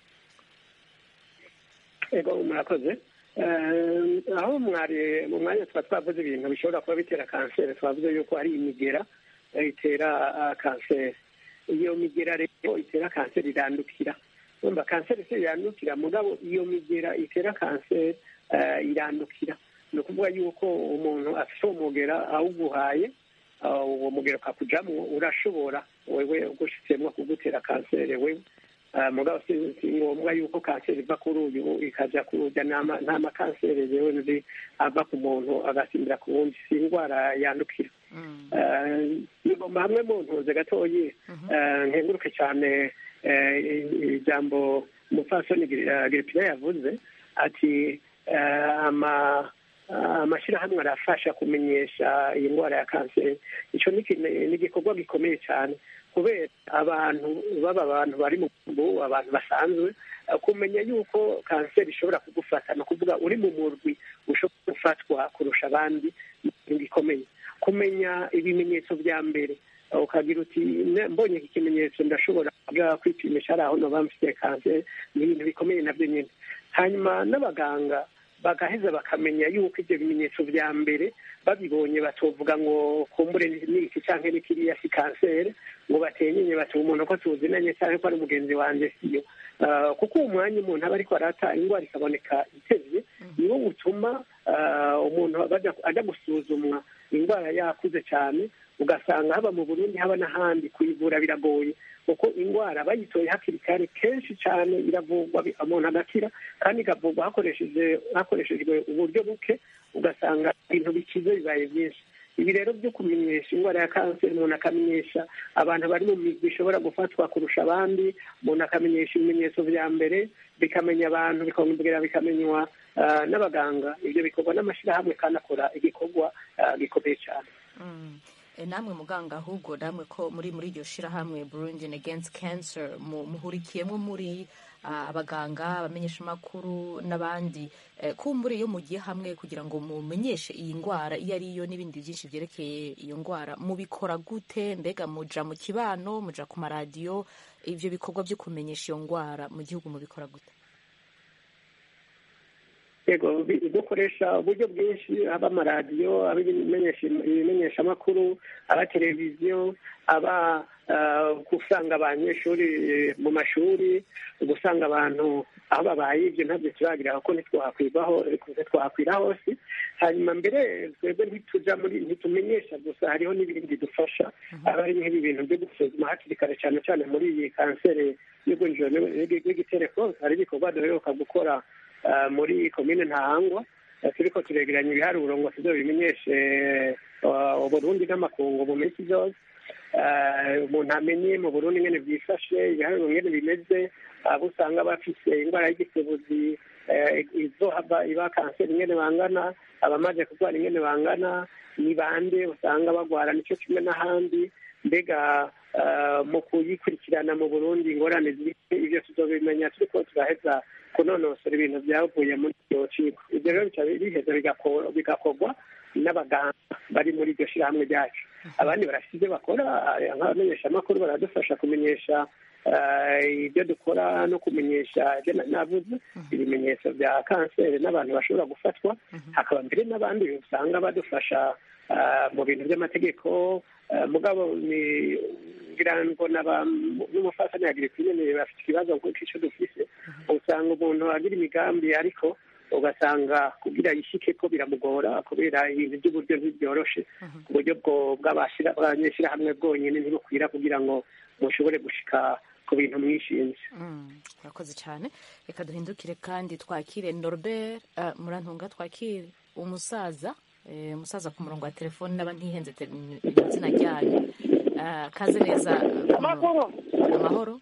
ego murakoze aho mwari mu mwanya tuba twavuze ibintu bishobora kuba bitera kanseri twavuze yuko ari imigera itera kanseri iyo migera rero itera kanseri irandukira urumva kanseri se irandukira mugabo iyo migera itera kanseri irandukira ni ukuvuga yuko umuntu afite umugera awuguhaye uwo mugera ukakujyamo urashobora wewe ugushyitsemo kugutera kanseri wewe mugabo si ngombwa yuko kanseri iva kuri uyu ikajya kurujya nta makanseri yewe nzi ava ku muntu agasimbira ku wundi si indwara yandukira hamwe mu ntuze gatoyi nkenguruke cyane ijambo umupfasoni giripine yavuze ati amashyirahamwe arafasha kumenyesha iyi ndwara ya kanseri icyo ni igikorwa gikomeye cyane kubera abantu baba abantu bari mu mbu abantu basanzwe kumenya yuko kanseri ishobora kugufata ni ukuvuga uri mu murwi ushobora gufatwa kurusha abandi ni gikomeye kumenya ibimenyetso bya mbere ukagira uti mbonye iki kimenyetso ndashobora kwipimisha ari aho noba mfite kanseri ni ibintu bikomeye nabyo nyine hanyuma n'abaganga bagaheza bakamenya yuko ibyo bimenyetso bya mbere babibonye batovuga ngo kumbure n'iki cyangwa n'ikiriya si kanseri ngo batenyenye bati umuntu ko tuzinanye cyangwa ko ari mugenzi wanjye siyo kuko uwo mwanya umuntu aba ariko arata indwara ikaboneka itevye niwo utuma umuntu ajya gusuzumwa indwara yakuze cyane ugasanga haba mu burundi haba n'ahandi kuyivura biragoye kuko indwara bayitoye hakiri kare kenshi cyane iravurwa umuntu agakira kandi ikavurwa hakoreshejwe uburyo buke ugasanga ibintu bikize bibaye byinshi ibi rero byo kumenyesha indwara ya kanseri umuntu akamenyesha abantu bari mu migwi ishobora gufatwa kurusha abandi umuntu akamenyesha ibimenyetso bya mbere bikamenya abantu bikongera bikamenywa n'abaganga ibyo bikorwa n'amashyirahamwe kandi akora igikorwa gikomeye cyane E, namwe muganga ahubwo namwe ko muri muri iryo shirahamwe Burundi Against Cancer mu- muhurikiyemo muri ah, abaganga abamenyeshamakuru n'abandi Eh, kumbure iyo mugiye hamwe kugira ngo mumenyeshe iyi ndwara iyo ari yo n'ibindi byinshi byerekeye iyo ndwara mubikora gute mbega muja mu kibano muja ku maradiyo ivyo bikorwa byo kumenyesha iyo ndwara mu gihugu mubikora gute yego bi- dukoresha uburyo bwinshi aba amaradiyo aba ibimenyesha- ibimenyeshamakuru aba televiziyo aba ah, gusanga abanyeshuri mu mashuri gusanga abantu aho babaye ibyo ntabyo turagira kuko ntitwakwibaho ntitwakwira hose hanyuma mbere twebwe ntituja muri ntitumenyesha gusa hariho n'ibindi dufasha aba ari nk'ibi bintu byo gusuzuma hakiri kare cyane cyane muri iyi kanseri y'ugwinjiro n'igitereko hari ibikorwa duheruka gukora ah, muri komine ntahangwa Eh, turiko turegeranya ibiharuro ngo tuzo bimenyeshe ah, uburundi n'amakungu mu minsi zose Eh, umuntu amenye mu burundi ngene byifashe ibiharuro ngene bimeze abo usanga bafise indwara y'igisebuzi eh, izohava iba kanseri ingene bangana abamaze kurwara ingene bangana ni bande usanga bagwara nico kimwe n'ahandi mbega eh, mu kuyikurikirana mu burundi ingorane ziri ivyo tuzobimenya turiko turaheza kunonosora ibintu byavuye muri iryo ciko ibyo rero bica biheza bigako- bigakorwa n'abaganga bari muri iryo shirahamwe ryacu abandi barafite ibyo bakora eh, nk'abamenyeshamakuru baradufasha kumenyesha eh, ibyo dukora no kumenyesha ibyo nari navuze ibimenyetso bya kanseri n'abantu bashobora gufatwa hakaba mbere n'abandi usanga badufasha eh, mu bintu by'amategeko eh, mugabo ni ngira ngo n'aba- n'umufatanya ya giripine bafite ikibazo nk'icyo dufise usanga umuntu agira imigambi ariko ugasanga kugira yishike ko biramugora kubera ibintu by'uburyo ntibyoroshe ku buryo bwo bw'abashira- bw'abanyeshyirahamwe bwonyine ntibukwira kugira ngo mushobore gushika ku bintu mwishinze Mm, urakoze cyane reka duhindukire kandi twakire norbert uh, murantunga twakire umusaza eh, umusaza ku murongo wa telefoni n'aba ntihenze te- izina ryanyu uh, kaze neza ku murongo. amahoro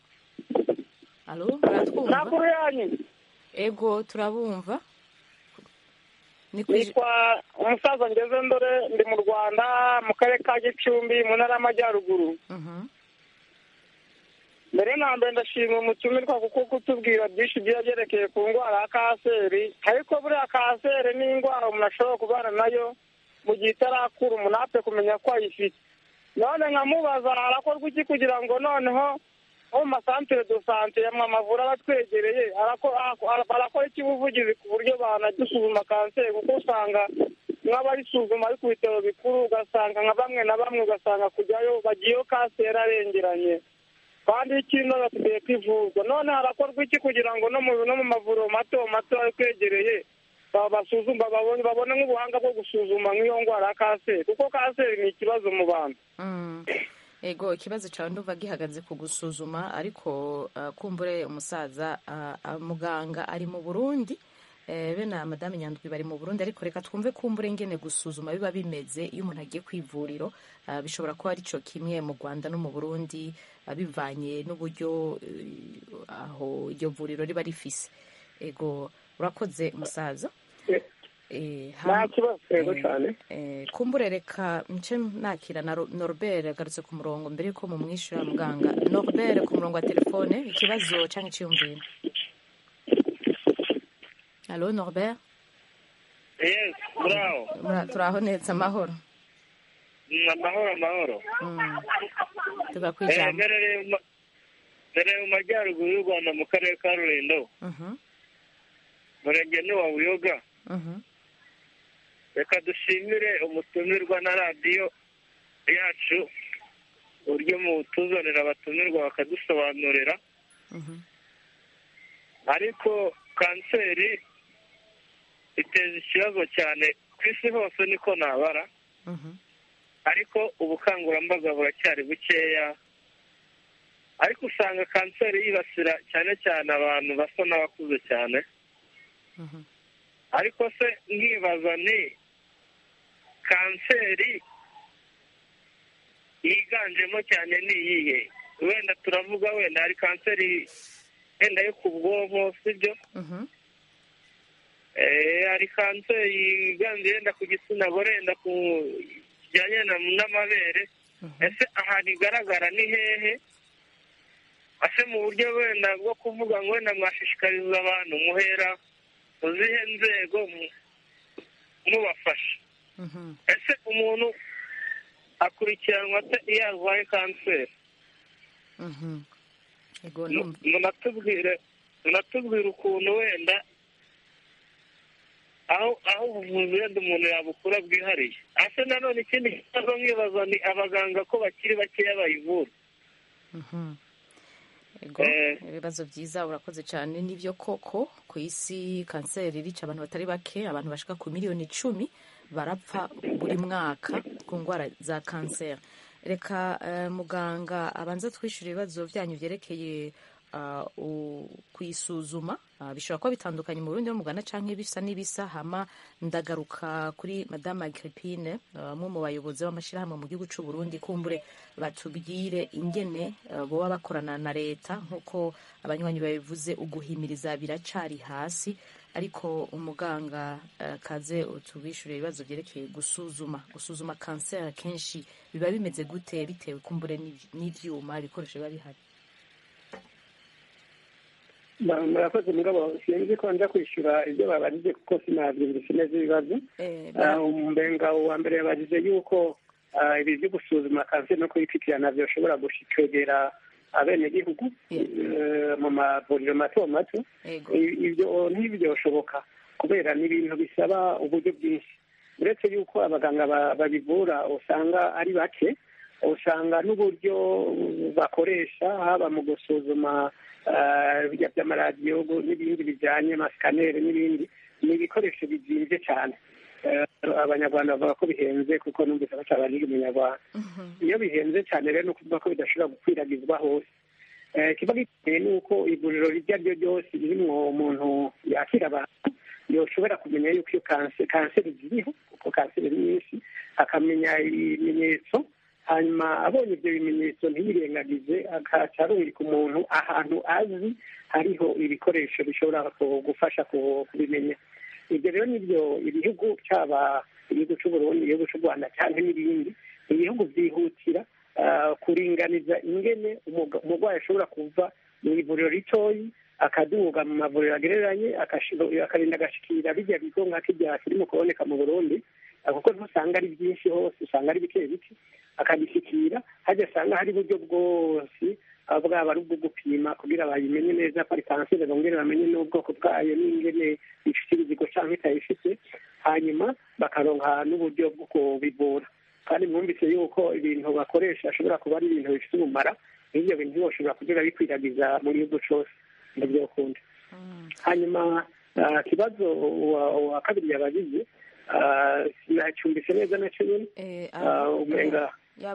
alo muratwumva amakuru yanyu ego turabumva ni kwi- nitwa umusaza ngeze ndore ndi mu rwanda mu karere ka gicumbi mu ntara y'amajyaruguru Mhm, mbere na mbere ndashimira umutumirwa kuko kutubwira byinshi biba byerekeye ku ndwara ya kanseri ariko buriya kanseri ni indwara umuntu ashobora kubana nayo mu gihe itarakura umuntu apfe kumenya ko ayifite none nkamubaza harakorwa iki kugira ngo noneho nko mu masantere do sante yamwe amavura aba atwegereye arako- ara- barakora iki ubuvugizi ku buryo banadusuzuma kanseri kuko usanga nk'abayisuzuma ari ku bitaro bikuru ugasanga nka bamwe na bamwe ugasanga kujyayo bagiyeyo kanseri arengeranye kandi ikindi basigaye kwivurwa none harakorwa iki kugira ngo no mu no mu mavuriro mato mato ari kwegereye ba- basuzuma babone babone nk'ubuhanga bwo gusuzuma nk'iyo ndwara ya kanseri kuko kanseri ni ikibazo mu bantu mm. ego ikibazo cyawe nduva gihagaze ku gusuzuma ariko uh, kumbure umusaza uh, uh, muganga ari mu burundi eh, be na madame nyandwi bari mu burundi ariko reka twumve kumbure ngene gusuzuma biba bimeze iyo umuntu agiye ku ivuriro uh, bishobora kuba ari cyo kimwe mu rwanda no mu burundi uh, bivanye n'uburyo uh, aho iryo vuriro riba rifise ego urakoze umusaza Eh, nta ham- kibazo yego eh, cyane eh, kumbure reka nce nakira na Ro- norbert agarutse ku murongo mbere yuko mumwishyura muganga norbert ku murongo wa telefone ikibazo cyangwa icyiyumviro alo norbert yes muraho Mura- turaho neza amahoro amahoro amahoro Mm. tuga ku ijambo mbereye mu majyaruguru y'u rwanda mu karere ka rulindo Mhm, murenge ni wa buyoga mhm. reka dushimire umutumirwa na radiyo yacu uburyo mutuzanira abatumirwa bakadusobanurira Mhm. ariko kanseri iteza ikibazo cyane ku isi hose niko nabara Mhm. ariko ubukangurambaga buracyari bukeya ariko usanga kanseri yibasira cyane cyane abantu basa n'abakuze cyane Mhm. ariko se nkibaza ni kanseri yiganjemo cyane ni iyihe wenda turavuga wenda hari kanseri wenda yo ku bwonko sibyo Mhm. Eh, hari kanseri yiganje yenda ku gitsina gore yenda ku kijyanye n'amabere ese ahantu igaragara ni hehe ese mu buryo wenda bwo kuvuga ngo wenda mwashishikariza abantu muhera mu zihe nzego mubafasha ese umuntu akurikiranwa ate iyo arwaye kanseri munatubwire munatubwire ukuntu wenda aho aho ubuvuzi wenda umuntu yabukura bwihariye ase nanone ikindi kibazo nkibaza ni abaganga ko bakiri bakeya bayivura ibibazo byiza urakoze cyane n'ibyo koko ku isi kanseri irica abantu batari bake abantu bashika ku miliyoni icumi barapfa buri mwaka ku ndwara za kanseri reka muganga abanza twishyura ibibazo byanyu byerekeye kuyisuzuma bishobora kuba bitandukanye mu burundi mugana cyangwa ibisa n'ibisa hama ndagaruka kuri madame agripine bamwe mu bayobozi b'amashyirahamwe mu gihugu cy'u Burundi kumbure batubwire ingene boba bakorana na leta nk'uko abanywanyi babivuze uguhimiriza biracari hasi ariko umuganga kaze utubishyure ibibazo byerekeye gusuzuma gusuzuma kanseri akenshi biba bimeze gute bitewe kumbure n'ibyuma ibikoresho biba bihari murakoze mugabo sinzi ko nza kwishyura ibyo babajije kuko sinabyumvise neza ibibazo umbenga wa mbere yabajije yuko ibi byo gusuzuma kanseri no kuyipitirana byoshobora kwegera abenegihugu mu mavuriro mato mato ibyo ntibyoshoboka kubera ni ibintu bisaba uburyo bwinshi uretse yuko abaganga babivura usanga ari bake usanga n'uburyo bakoresha haba mu gusuzuma bijya by'amaradiyo n'ibindi bijyanye amasikaneri n'ibindi ni ibikoresho bizinze cyane abanyarwanda bavuga ko bihenze kuko numvise bashaka niga umunyarwanda iyo bihenze cyane rero ni ukuvuga ko bidashobora gukwiragizwa hose kiba giteye ni uko ivuriro iryo ari ryo ryose ririmo umuntu yakira abantu yoshobora kumenya yuko iyo kanseri ziriho kuko kanseri ni nyinshi akamenya ibimenyetso hanyuma abonye ibyo bimenyetso ntiyirengagize akaca arungika umuntu ahantu azi hariho ibikoresho bishobora gufasha kubimenya ibyo rero nibyo ibihugu cyaba igihugu cy'u Burundi igihugu cy'u Rwanda cyangwa n'ibindi ibihugu byihutira kuringaniza ingene umurwayi ashobora kuva mu ivuriro ritoyi akaduga mu mavuriro agereranye akarinda agashikira bijya bigo nka kijya kirimo kuboneka mu burundi kuko ntusanga ari byinshi hose usanga ari bike bike akagishyikira hajya asanga hari uburyo bwose bwaba ari ubwo gupima kugira bayimenye neza ko ari kanseri bongere bamenye n'ubwoko bwayo n'ingene ifite ibizigo cyangwa itayifite hanyuma bakaronka n'uburyo bwo kubivura kandi mwumvise yuko ibintu bakoresha ashobora kuba ari ibintu bifite umumara n'ibyo bintu bashobora kugera bikwiragiza mu gihugu cyose ndabyo ukunda hanyuma ikibazo wa kabiri yabagize sinacyumvise neza nacyo nyine umenga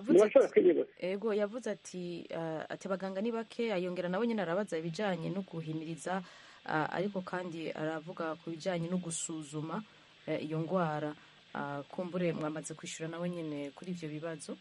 ego yavuze ati ati abaganga ni bake ayongera nawe nyine arabaza ibijyanye no guhimiriza ariko kandi aravuga ku bijyanye no gusuzuma iyo ndwara kumbure mwamaze kwishyura nawe nyine kuri ibyo bibazo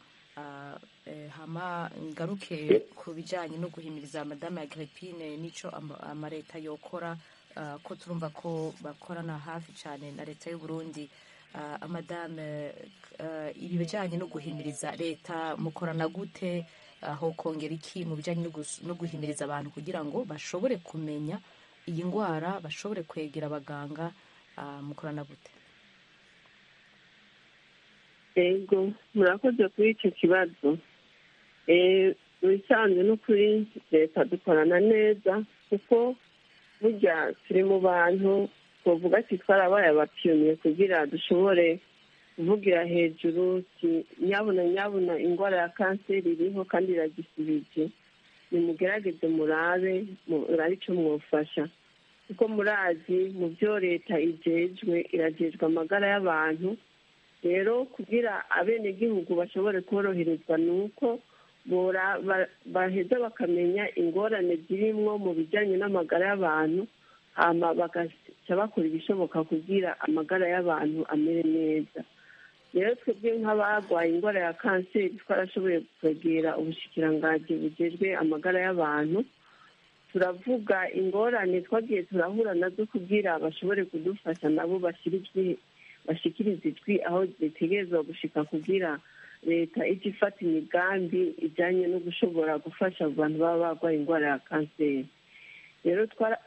hama ngaruke ku bijyanye no guhimiriza madame agripine n'icyo amaleta yokora ko turumva ko bakorana hafi cyane na leta y'u Burundi amadame ibi bijyanye no guhimiriza leta mukorana gute aho kongera iki mu bijyanye no guhimiriza abantu kugira ngo bashobore kumenya iyi ndwara bashobore kwegera abaganga mukorana gute yego murakoze kuri icyo kibazo mu bisanzwe no kuri leta dukorana neza kuko burya turi mu bantu twavuga ati twarabaye abapiyoniye kugira dushobore kuvugira hejuru nyabuna nyabuna indwara ya kanseri iriho kandi iragisibije nimugerageze murabe murabe icyo mwufasha kuko murazi mu byo leta igejwe iragejwe amagara y'abantu rero kugira abenegihugu bashobore koroherezwa ni uko baheza bakamenya ingorane zirimwo mu bijyanye n'amagara y'abantu hama bagaca bakora ibishoboka kugira amagara y'abantu amere neza rero twebwe nk'abarwaye indwara ya kanseri twarashoboye kwegera ubushikiranganji bugejwe amagara y'abantu turavuga ingorane twagiye turahura nazo kugira bashobore kudufasha nabo bashyire bashikiriza ijwi aho zitegerezwa gushika kugira leta ijya ifata imigambi ijyanye no gushobora gufasha abantu baba barwaye indwara ya kanseri rero twara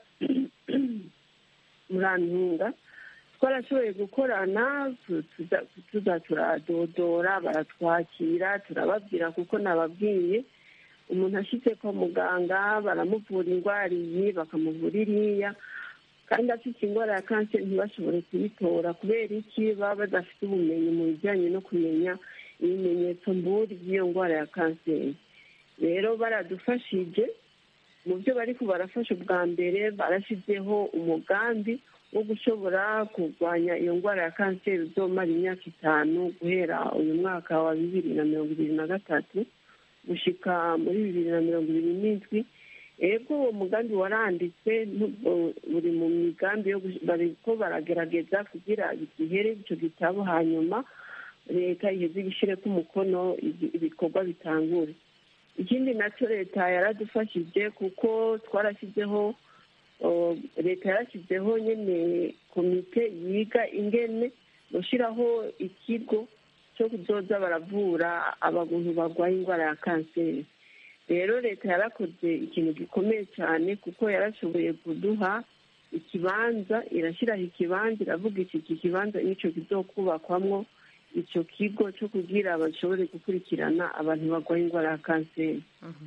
murantunga twarashoboye gukorana tuza turadodora baratwakira turababwira kuko nababwiye umuntu ashyize kwa muganga baramuvura indwara iyi bakamuvura iriya kandi afite indwara ya kanseri ntibashobore kuyitora kubera iki baba badafite ubumenyi mu bijyanye no kumenya ibimenyetso mburi by'iyo ndwara ya kanseri rero baradufashije mu byo bari barafasha ubwa mbere barashyizeho umugambi wo gushobora kurwanya iyo ndwara ya kanseri uzomara imyaka itanu guhera uyu mwaka wa bibiri na mirongo ibiri na gatatu gushyika muri bibiri na mirongo ibiri n'indwi ego uwo mugambi waranditse buri mu migambi yo bariko baragerageza kugira gihere icyo gitabo hanyuma leta iheze igishyireko umukono ibikorwa bitangure ikindi nacyo leta yaradufashije kuko twarashyizeho leta yarashyizeho nyine komite yiga ingene gushyiraho ikigo cyo kuzoza baravura abantu barwaye indwara ya kanseri rero leta yarakoze ikintu gikomeye cyane kuko yarashoboye kuduha ikibanza irashyiraho ikibanza iravuga iki kibanza n'icyo kizokubakwamo icyo kigo cyo kugira bashobore gukurikirana abantu barwaye indwara ya kanseri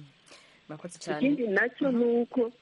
ikindi nacyo ni uko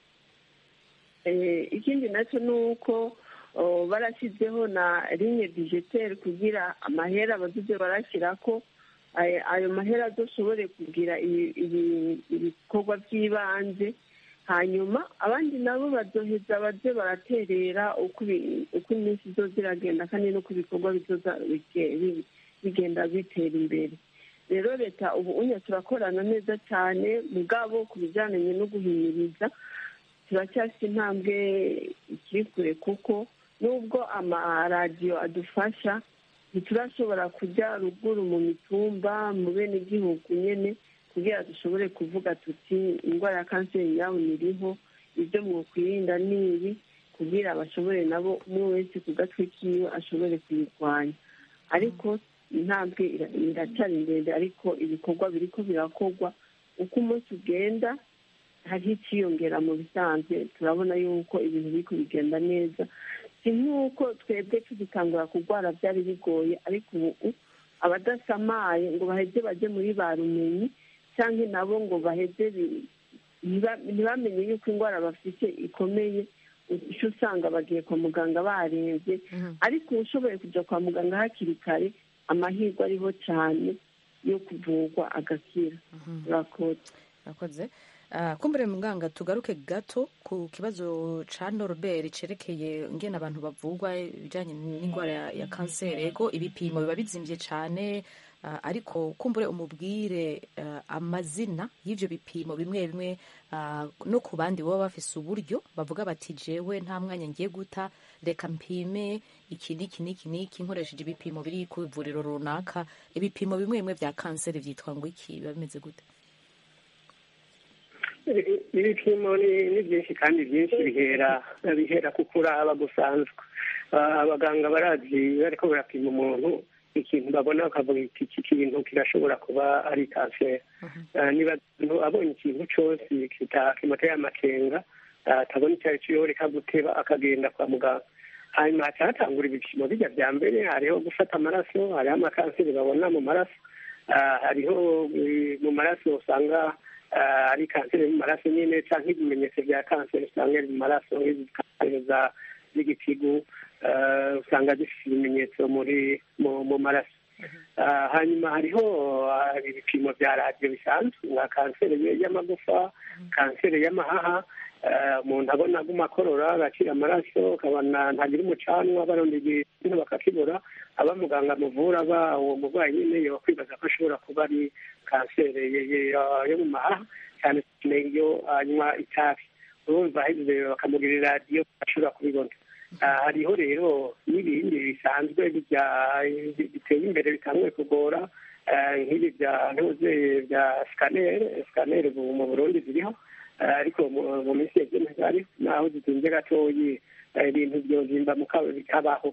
ikindi nacyo ni uko barashyizeho na rinye dijeteri kugira amahera abaduze barashyira ko ayo mahera adashobore kugira ibikorwa by'ibanze hanyuma abandi nabo bazoheza baze baraterera uko iminsi izo ziragenda kandi n'uko ibikorwa bizoza bigenda bitera imbere rero leta ubu unya turakorana neza cyane mugabo ku bijyanye no guhimiriza turacyafite intambwe ikiri kure kuko nubwo amaradiyo adufasha ntiturashobora kujya ruguru mu mitumba mu bene gihugu nyine kugira dushobore kuvuga tuti indwara ya kanseri yawe iriho ibyo mwakwirinda ni ibi kugira bashobore nabo umwe wese ku gatwe kiwe ashobore kuyirwanya ariko intambwe iracyari ndende ariko ibikorwa biri ko birakorwa uko umunsi ugenda hariho icyiyongera mu bisanzwe turabona yuko ibintu biri kubigenda neza si nk'uko twebwe tugitangura kurwara byari bigoye ariko ubu abadasamaye ngo baheze bajye muri ba rumenyi cyangwa nabo ngo baheze ntibamenye yuko indwara bafite ikomeye icyo usanga bagiye kwa muganga barembye ariko ushoboye kujya kwa muganga hakiri kare amahirwe ariho cyane yo kuvurwa agakira urakoze kumbure muganga tugaruke gato ku kibazo ca Norbert cerekeye ngene abantu bavugwa ibijanye n'indwara ya kanseri ego ibipimo biba bizimvye cane uh, ariko kumbure umubwire uh, amazina y'ivyo bipimo bimwe bimwe uh, no ku bandi baba bafise uburyo bavuga bati jewe nta mwanya ngiye guta reka mpime iki niki niki niki nkoresheje ibipimo biri ku ivuriro runaka ibipimo bimwe bimwe vya kanseri vyitwa ngo iki biba bimeze gute ibipimo ni byinshi kandi byinshi bihera bihera ku kuraba gusanzwe abaganga barazi bariko barapima umuntu ikintu babona bakavuga iki kintu kirashobora kuba ari kanseri niba abonye ikintu cyose kimuteye amakenga atabona icyo ari cyo reka guteba akagenda kwa muganga hanyuma haca hatangura ibipimo bijya bya mbere hariho gufata amaraso hariho amakanseri babona mu maraso hariho mu maraso usanga ari kanseri mu maraso nyine cyangwa ibimenyetso bya kanseri usanga mu maraso nk'izi z'igitigu usanga zifite ibimenyetso muri mu maraso hanyuma hariho ibipimo bya radiyo bisanzwe nka kanseri y'amagufa kanseri y'amahaha umuntu abona aguma akorora agacira amaraso ukabona ntagira umucanwa barondeye ikintu bakakibura aba muganga amuvura aba uwo murwayi nyine yo kwibaza ko ashobora kuba ari kanseri yo mu mahaha cyane cyane iyo anywa itabi urumva aheze bakamugirira radiyo ashobora kubibona hariho rero n'ibindi bisanzwe biteye imbere bitanguye kugora nk'ibi bya ntuze bya sikaneri sikaneri mu burundi ziriho ariko mu minsi yagenewe ari naho zitunze gatoyi ibintu byozimba mu bikabaho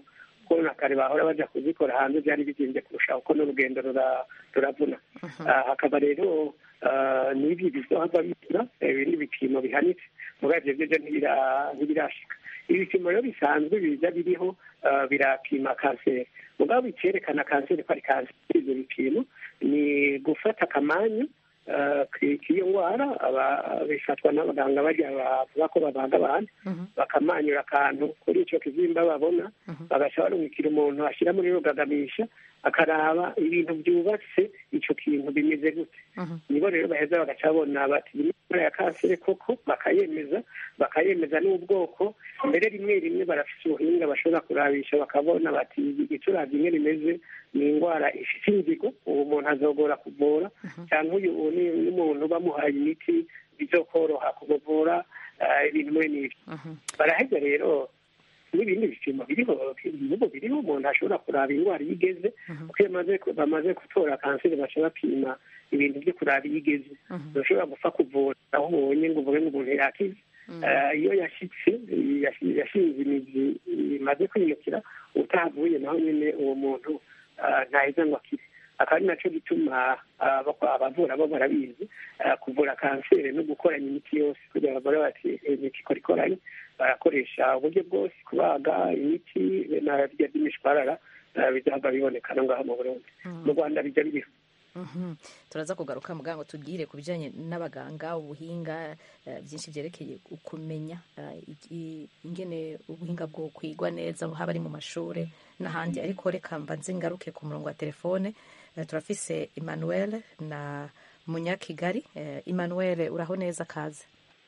kuko na kare bahora baja kuzikora hanze byari bizinze kurusha kuko n'urugendo rura- ruravuna Ah, hakaba rero ah, n'ibi bizohava bitura ibi ni ibipimo bihanitse mugabo ivyo vyo ntibira- ntibirashika ibipimo rero bisanzwe biza biriho ah, birapima kanseri mugabo icyerekana kanseri ko ari kanseri ibyo bipimo ni gufata akamanyu ah, k- k'iyo ndwara aba- bifatwa n'abaganga bajya bavuga ko babaga abantu bakamanyura akantu kuri icyo kizimba babona bagaca barumikira umuntu ashyira muri rugagamisha akaraba ibintu byubatse icyo kintu bimeze gute nibo rero baheza bagaca babona bati iyi ni indwara ya kanseri koko bakayemeza bakayemeza n'ubwoko mbere rimwe rimwe barafite ubuhinga bashobora kurabisha bakabona bati igiturage imwe rimeze ni indwara ifite inzigo uwo muntu azogora kuvura cyangwa uyu uwo ni n'umuntu bamuhaye imiti bizokoroha kumuvura ah, ibintu muri n'ibyo baraheza rero n'ibindi bipimo biriho n'ubu biriho umuntu ashobora kuraba indwara iyo igeze kuko iyo bamaze ku- bamaze gutora kanseri baca bapima ibintu byo kuraba iyo igeze urashobora gupfa kuvura aho ubonye ngo uvuge ngo umuntu yakize Eh, iyo yashyitse yashi- yashinze imizi imaze kwiyukira utahavuye naho nyine uwo muntu ah, ntaheza ngo akire akaba ari nacyo gituma ah, bako- abavura bo barabizi ah, kuvura kanseri no gukoranya imiti yose kugira ngo bagore bati "Eh, imiti ikora ikoranye barakoresha uburyo bwose kubaga imiti na birya by'imishwarara ah, bizaba biboneka no ngaho mu burundi mu rwanda bijya biriho Mhm. turaza kugaruka muganga tubwire ku bijyanye n'abaganga ubuhinga eh, byinshi byerekeye kumenya eh, iki- ingene ubuhinga bwo kwigwa neza haba ari mu mashuri n'ahandi ariko reka mbanze ngaruke ku murongo wa telefone Eh, turafise emmanuel na munyakigali Eh, emmanuel uraho neza kaze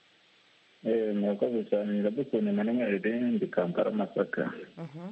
Eh, murakoze cyane iradukunda emmanuel ndi kampala masaka Mhm.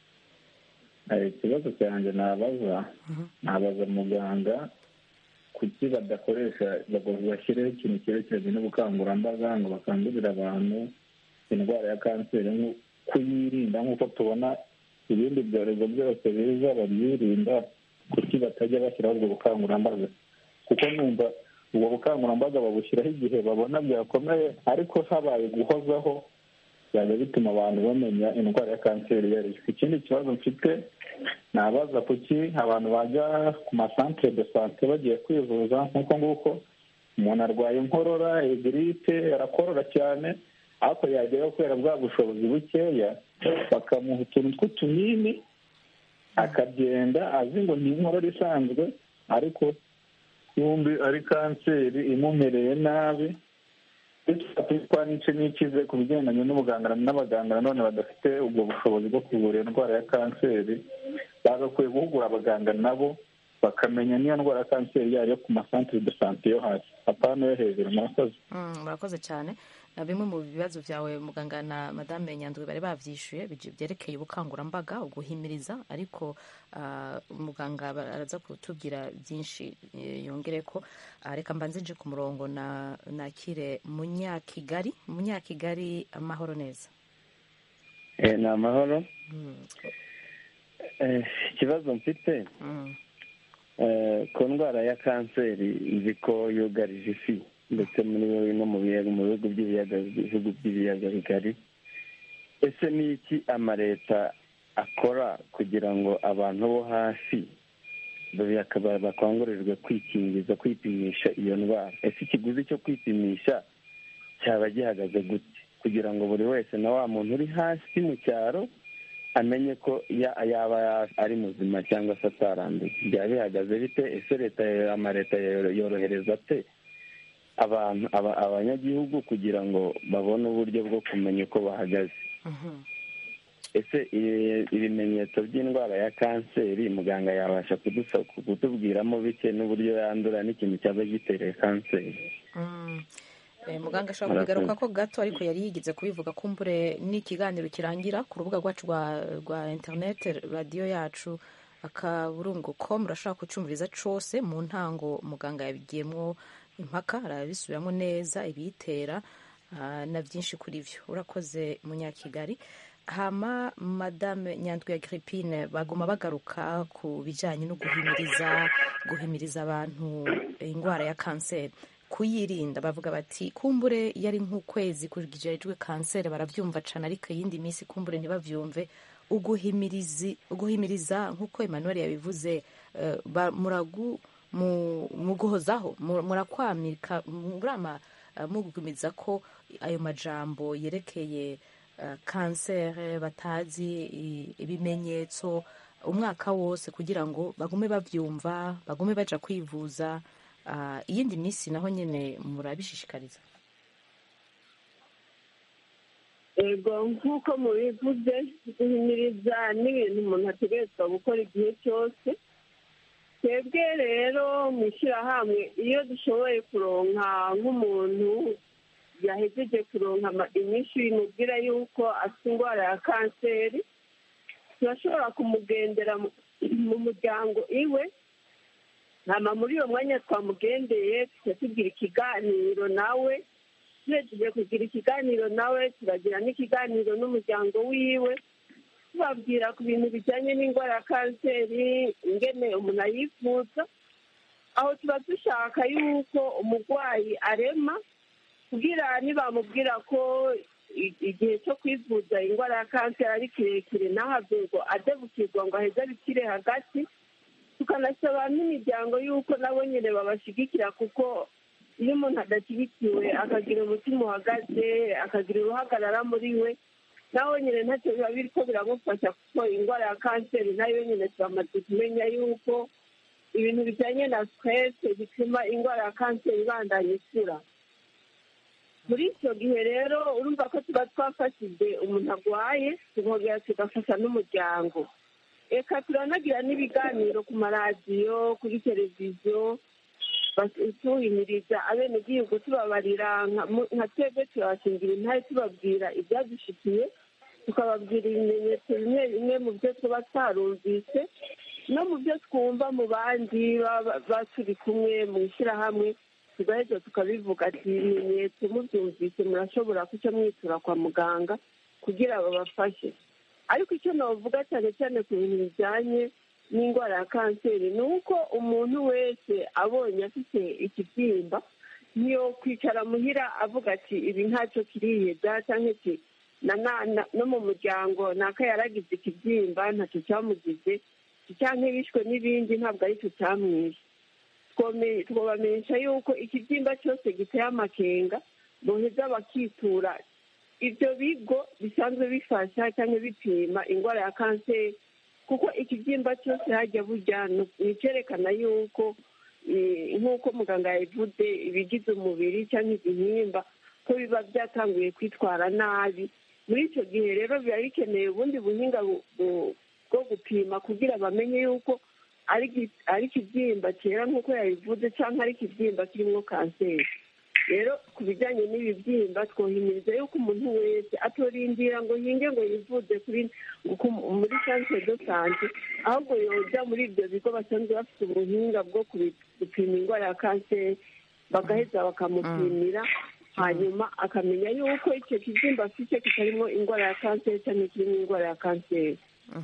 Eh, ikibazo cyanjye nabaza nabaza muganga kuki badakoresha ngo bashyireho ikintu cyerekeranye n'ubukangurambaga ngo bakangurire abantu indwara ya kanseri nko kuyirinda nk'uko tubona ibindi byorezo byose biza babyirinda kuki batajya bashyiraho ubwo bukangurambaga kuko numva ubwo bukangurambaga babushyiraho igihe babona byakomeye ariko habaye guhozaho byajya bituma abantu bamenya indwara ya kanseri iyo ari yo ikindi kibazo mfite nabaza kuki abantu bajya ku masantere de sante bagiye kwivuza nk'uko nguko umuntu arwaye inkorora egiripe arakorora cyane ariko yageraho kubera bwa bushobozi bukeya bakamuha utuntu tw'utunini akagenda azi ngo ni inkorora isanzwe ariko yumbi ari kanseri imumereye nabi twa n'ice n'ikize ku bigendanye n'ubuganga n'abaganga nanone badafite ubwo bushobozi bwo kuvura iyo ndwara ya kanseri bagakwiye guhugura abaganga nabo bakamenya n'iyo ndwara ya kanseri iyo ariyo ku masantere de sante yo hasi apana yo hejuru murakoze Mm, murakoze cyane Na bimwe mu bibazo byawe muganga na madame nyandwi bari babyishyuye bije- byerekeye ubukangurambaga uguhimiriza ariko ah, muganga ba- araza kutubwira byinshi eh, yongere ko Ah, reka mbanze nje ku murongo na nakire munyakigali munyakigali amahoro neza Eh, ni amahoro Mm, Eh, ikibazo mfite mm, eh, ku ndwara ya kanseri nzi ko yugarije isi ndetse muri no mu biyaga mu bihugu by'ibiyaga ibihugu by'ibiyaga bigari ese ni iki amaleta akora kugira ngo abantu bo hasi bakaba bakangurirwe kwikingiza kwipimisha iyo ndwara ese ikiguzi cyo kwipimisha cyaba gihagaze gute kugira ngo buri wese na wa muntu uri hasi mu cyaro amenye ko ya- yaba ari muzima cyangwa se ataranduye byaba bihagaze bite ese leta amaleta yorohereza ate abantu aba- abanyagihugu kugira ngo babone uburyo bwo kumenya uko bahagaze mhm. ese i- ibimenyetso by'indwara ya kanseri muganga yabasha kudusa- kutubwiramo bike n'uburyo yandura n'ikintu cyaba gitereye kanseri Mm. Eh, muganga ashobora kubigaruka ko gato ariko yari yigize kubivuga kumbure n'ikiganiro kirangira ku rubuga rwacu rwa rwa interineti radiyo yacu akaburungu com murashobora kucumviriza cose mu ntango muganga yabigiyemwo impaka arabisubiramo neza ibiyitera ah, na byinshi kuri vyo urakoze munyakigali hama madame nyandwi ya gripine baguma bagaruka ku bijanye no guhimiriza guhimiriza abantu indwara ya kanseri kuyirinda bavuga bati kumbure iyo ari nk'ukwezi kujejwe kanseri barabyumva cane ariko iyindi minsi kumbure ntibavyumve uguhimirizi uguhimiriza nk'uko emmanuel yabivuze eh, ba- muragu mu- muguhozaho mu- murakwamika murama eh, mugumiza ko ayo majambo yerekeye eh, kanseri batazi i- ibimenyetso umwaka wose kugira ngo bagume bavyumva bagume baja kwivuza Ah, iyindi minsi naho nyene murabishishikariza ego nk'uko mubivuze guhimiriza n'ibintu umuntu ategerezwa gukora igihe cyose twebwe rero mu ishyirahamwe iyo dushoboye kuronka nk'umuntu yahejeje kuronka ama- inyinshi bimubwira yuko afite indwara ya kanseri turashobora kumugendera mu- mu muryango iwe hama muri uyo mwanya twamugendeye tuca tugira ikiganiro nawe tuhejeje kugira ikiganiro nawe turagira n'ikiganiro n'umuryango wiwe tubabwira ku bintu bijyanye n'indwara ya kanseri ingene umuntu ayivuza aho tuba dushaka yuko umurwayi arema kugira nibamubwira ko i- igihe cyo kwivuza indwara ya kanseri ari kirekire ntahave ngo adebukirwa ngo aheze abikire hagati tukanasaba n'imiryango y'uko nabo nyine babashigikira kuko iyo umuntu adashyigikiwe akagira umutima uhagaze akagira uruhagarara muri we nawe nyine ntacyo biba biriko biramufasha kuko indwara ya kanseri nayo nyine turamaze kumenya yuko ibintu bijyanye na stress bituma indwara ya kanseri ibandanya ikura muri icyo gihe rero urumva ko tuba twafashije umuntu arwaye tukongera tugafasha n'umuryango reka turanagira n'ibiganiro ku maradiyo kuri televiziyo bas- tuhimiriza abenegihugu tubabarira nka mu- nka twebwe turabashingira intare tubabwira ibyadushikiye tukababwira ibimenyetso bimwe bimwe mu byo tuba twarumvise no mu byo twumva mu bandi baba baba turi kumwe mu ishyirahamwe tugaheza tukabivuga ati ibimenyetso mubyumvise murashobora kuca mwitura kwa muganga kugira babafashe ariko icyo navuga cyane cyane ku bintu bijyanye n'indwara ya kanseri ni uko umuntu wese abonye afite ikibyimba niyo kwicara muhira avuga ati ibi ntacyo kiriheza cyangwa iki na na- na- no mu muryango naka yaragize ikibyimba ntacyo cyamugize cyangwa bishwe n'ibindi ntabwo aricyo cyamwishe twome- twobamenyesha yuko ikibyimba cyose giteye amakenga boheza bakitura ibyo bigo bisanzwe bifasha cyangwa bipima indwara ya kanseri kuko ikibyimba cyose hajya burya ni icyerekana yuko eh, nk'uko muganga yabivuze ibigize umubiri cyangwa igihimba ko biba byatanguye kwitwara nabi muri icyo gihe rero biba bikeneye ubundi buhinga bu- bu- bwo gupima kugira bamenye yuko ari iki- ari ikibyimba cyera nk'uko yabivuze cyangwa ari ikibyimba kirimo kanseri rero ku bijyanye n'ibibyimba twohimiriza yuko umuntu wese atorindira ngo yinge ngo yivuze kuri ku- muri santere do sante ahubwo yoja muri ibyo bigo basanzwe bafite ubuhinga bwo kubi- gupima indwara ya kanseri bagaheza bakamupimira hanyuma akamenya yuko icyo kibyimba afite kitarimo indwara ya kanseri cyangwa kirimo indwara ya kanseri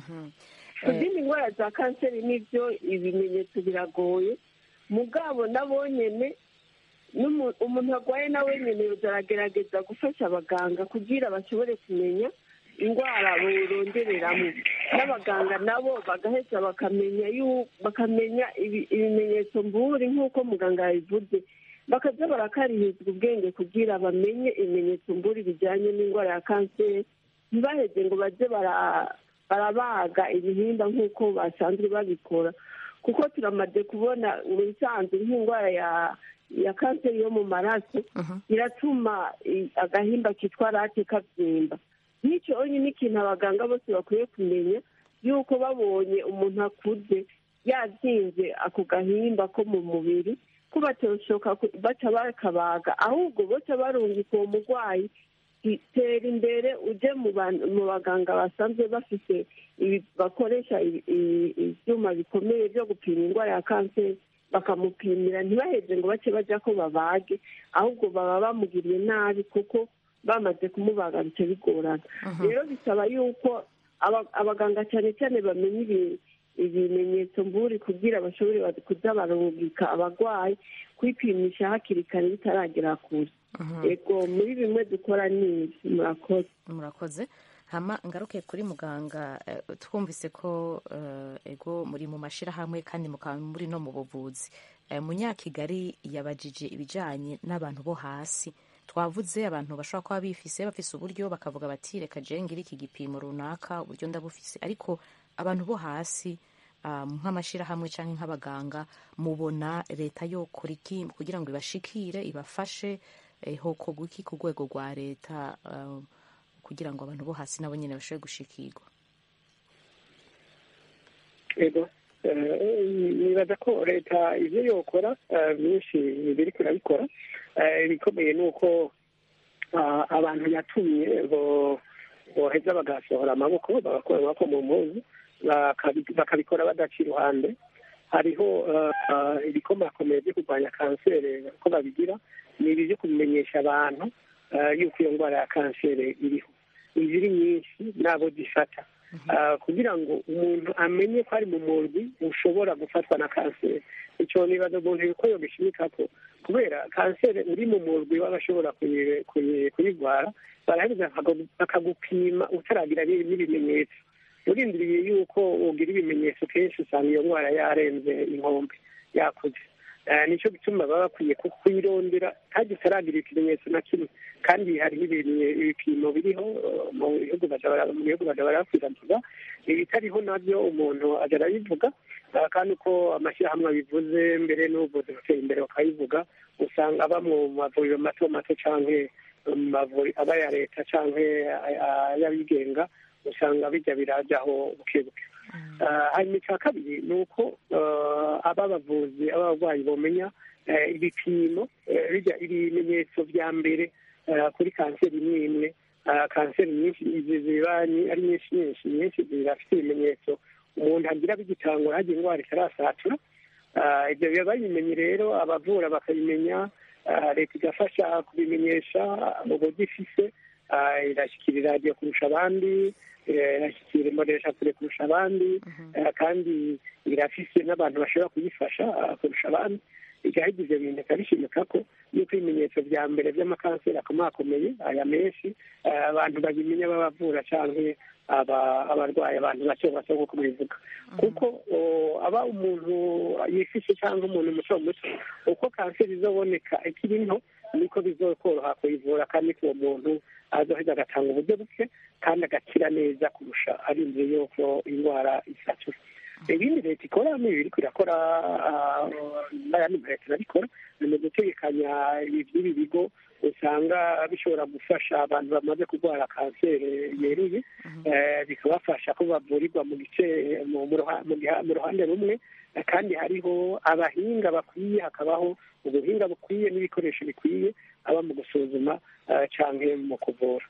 ku zindi ndwara za kanseri nibyo ibimenyetso biragoye mugabo nabo nyene n'umu- umuntu arwaye nawe nyene aragerageza gufasha abaganga kugira bashobore kumenya indwara borondereramo n'abaganga nabo bagaheza bakamenya yu- bakamenya ibi- ibimenyetso mburi nk'uko muganga yabivuze bakaza barakarizwa ubwenge kugira bamenye ibimenyetso mburi bijyanye n'indwara ya kanseri ntibaheze ngo baze bara- barabaga ibihimba nk'uko basanzwe babikora kuko turamaze kubona mu bisanzwe nk'indwara ya ya kanseri yo mu maraso iratuma i- agahimba kitwa rate kabyimba nk'icyo ni ikintu abaganga bose bakwiye kumenya yuko babonye umuntu akuze yabyimbye ako gahimba ko mu mubiri ko batoshoka ku- baca bakabaga ahubwo baca barungika uwo murwayi tera imbere uje mu ban- mu baganga basanzwe bafite ibi- bakoresha ibi- i- ibyuma bikomeye byo gupima indwara ya kanseri bakamupimira ntibaheze ngo bace bajya ko babage ahubwo baba bamugiriye nabi kuko bamaze kumubaga bica bigorana rero bisaba yuko aba- abaganga cyane cyane bamenya ibi- ibimenyetso mburi kugira bashobore ba- kuza barungika abarwayi kwipimisha hakiri kare bitaragera kure yego muri bimwe dukora ni ibi murakoze murakoze hama ngaruke kuri muganga eh, twumvise ko eh, ego muri mu mashirahamwe kandi mukaba muri no mu buvuzi Eh, munyakigali yabajije ibijanye n'abantu bo hasi twavuze abantu bashobora kuba bifise bafise uburyo bakavuga bati reka je ngire iki gipimo runaka uburyo ndabufise ariko abantu bo hasi um, nk'amashirahamwe canke nk'abaganga mubona leta yokora iki kugira ngo ibashikire ibafashe eh, hokorwa iki ku rwego rwa leta um, kugira ngo abantu bo hasi nabo nyene bashobore gushikirwa ego Eh, nibaza ko leta ibyo yokora eh, byinshi biri kurabikora Eh, ibikomeye ni uko ah, abantu yatumye bo- boheza bagasohora amaboko bagakora amaboko mu mpuzu bakabi- bakabikora badaca iruhande hariho eh, ah, ibikomakomeye byo kurwanya kanseri ko babigira ni ibi byo kubimenyesha abantu eh, yuko iyo ndwara ya kanseri iriho iziri nyinshi n'abo zifata Ah, kugira ngo umuntu amenye ko ari mu murwi ushobora gufatwa na kanseri icyo nibaza umuntu yuko yogishimika ko kubera kanseri uri mu murwi w'abashobora kuyi- kuyi- kuyirwara baraheza bakagu- bakagupima utaragira n'ibi- n'ibimenyetso urindiriye yuko ugira ibimenyetso kenshi usanga iyo ndwara yarenze inkombe yakuze Eh, nicyo gituma baba bakwiye ku- kuyirondera kandi utaragira ikimenyetso na kimwe kandi hariho ibintu- ibipimo biriho eh, mu bihugu baja bara- mu bihugu baja barakwiragiza ibitariho nabyo umuntu aja arabivuga eh, kandi uko amashyirahamwe abivuze mbere n'ubuvuzi buteye imbere bakabivuga usanga aba mu mavuriro mato mato canke mu mavuriro aba ya leta canke ay- ay'abigenga usanga bijya birajyaho buke buke Ah, hanyuma icya kabiri ni uko ah, aba bavuzi aba barwayi bomenya eh, ibipimo eh, bijya ibimenyetso bya mbere ah, kuri kanseri imwe imwe Ah, kanseri nyinshi izi ziba ni- ari nyinshi nyinshi nyinshi zirafite ibimenyetso umuntu agira bigitangura hagira indwara itarasatura Ah, ibyo biba babimenye rero abavura bakabimenya ah, leta igafasha kubimenyesha mu buryo ifise Ah, irashyikira radiyo kurusha abandi eh, irashyikira imbonesha kure kurusha abandi eh, kandi irafise n'abantu bashobora kuyifasha ah, kurusha abandi igahita ibyo bintu ikabishimika ko yuko ibimenyetso bya mbere by'amakanseri akomakomeye aya menshi eh, abantu babimenya babavura cyangwa aba- abarwayi abantu bake bake nk'uko bivuga kuko o, aba umuntu yifishe cyangwa umuntu muto muto uko kanseri izoboneka ikiri nto niko bizokoroha kuyivura kandi ko uwo muntu azoheza agatanga uburyo buke kandi agakira neza kurusha arinze yuko indwara isatura ibindi leta ikora ni ibiri irakora n'ayandi ma leta irabikora ni mu gutegekanya iby'ibi bigo usanga bishobora gufasha abantu bamaze kurwara kanseri yeruye eh, bikabafasha ko bavurirwa mu gice mu- mu ruha- mu giha- mu ruhande rumwe eh, kandi hariho abahinga bakwiye hakabaho ubuhinga bukwiye n'ibikoresho bikwiye aba mu gusuzuma eh, canke mu kuvura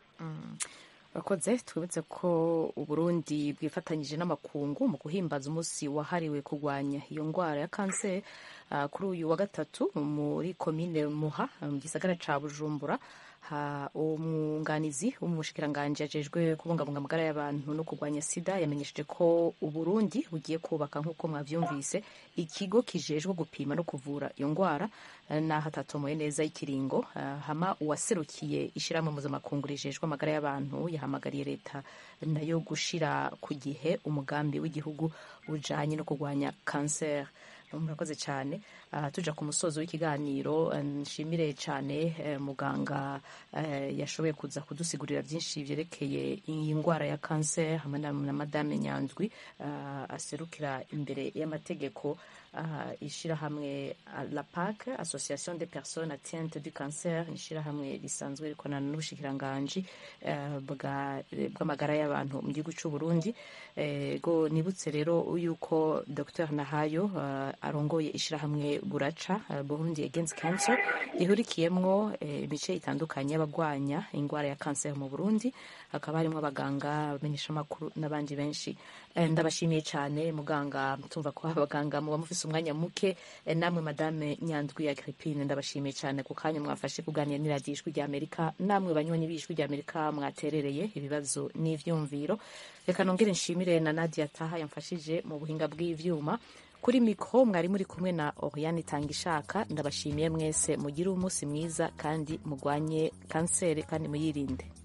bakoze twibutse ko uburundi bwifatanyije n'amakungu mu guhimbaza umunsi wahariwe kurwanya iyo ndwara ya kanseri ah, kuri uyu wa gatatu muri komine muha mu gisagara ca bujumbura ha umwunganizi w'umushikiranganji ajejwe kubungabunga amagara y'abantu no kurwanya sida yamenyesheje ko uburundi bugiye kubaka nk'uko mwavyumvise ikigo kijejwe gupima no kuvura iyo ndwara eh, n'aho atatomoye neza ikiringo Ah, hama uwaserukiye ishirahamwe mpuzamakungu rijejwe amagara y'abantu yahamagariye leta nayo gushira ku gihe umugambi w'igihugu ujanye no kurwanya kanseri murakoze cyane Ah, tuja ku musozo w'ikiganiro eh, nshimire cyane eh, muganga eh, yashoboye kuza kudusigurira byinshi byerekeye iyi ndwara ya kanseri hamwe na na madame nyanzwi ah, aserukira imbere y'amategeko ah, ishirahamwe ah, la PAC association des personnes atteintes du cancer ishirahamwe risanzwe rikorana n'ubushikiranganji eh, bwa- bw'amagara y'abantu mu gihugu cy'u Burundi Eh, go nibutse rero yuko Dr Nahayo ah, arongoye ishirahamwe buraca uh, Burundi Against Cancer rihurikiyemwo eh, imice itandukanye y'abagwanya indwara ya kanseri mu Burundi hakaba harimo abaganga abamenyeshamakuru n'abandi benshi Eh, ndabashimiye cyane muganga tumva ko abaganga muba mufise umwanya muke Eh, namwe madame Nyandwi Agrippine ndabashimiye cyane ku kanya mwafashe kuganira n'iradiyo ijwi rya Amerika namwe banywanyi b'ijwi rya Amerika mwaterereye ibibazo n'ivyumviro reka nongere nshimire na Nadia Taha yamfashije mu buhinga bw'ivyuma kuri mikoro mwari muri kumwe na Oriane Tangishaka ndabashimiye mwese mugire umunsi mwiza kandi mugwanye kanseri kandi muyirinde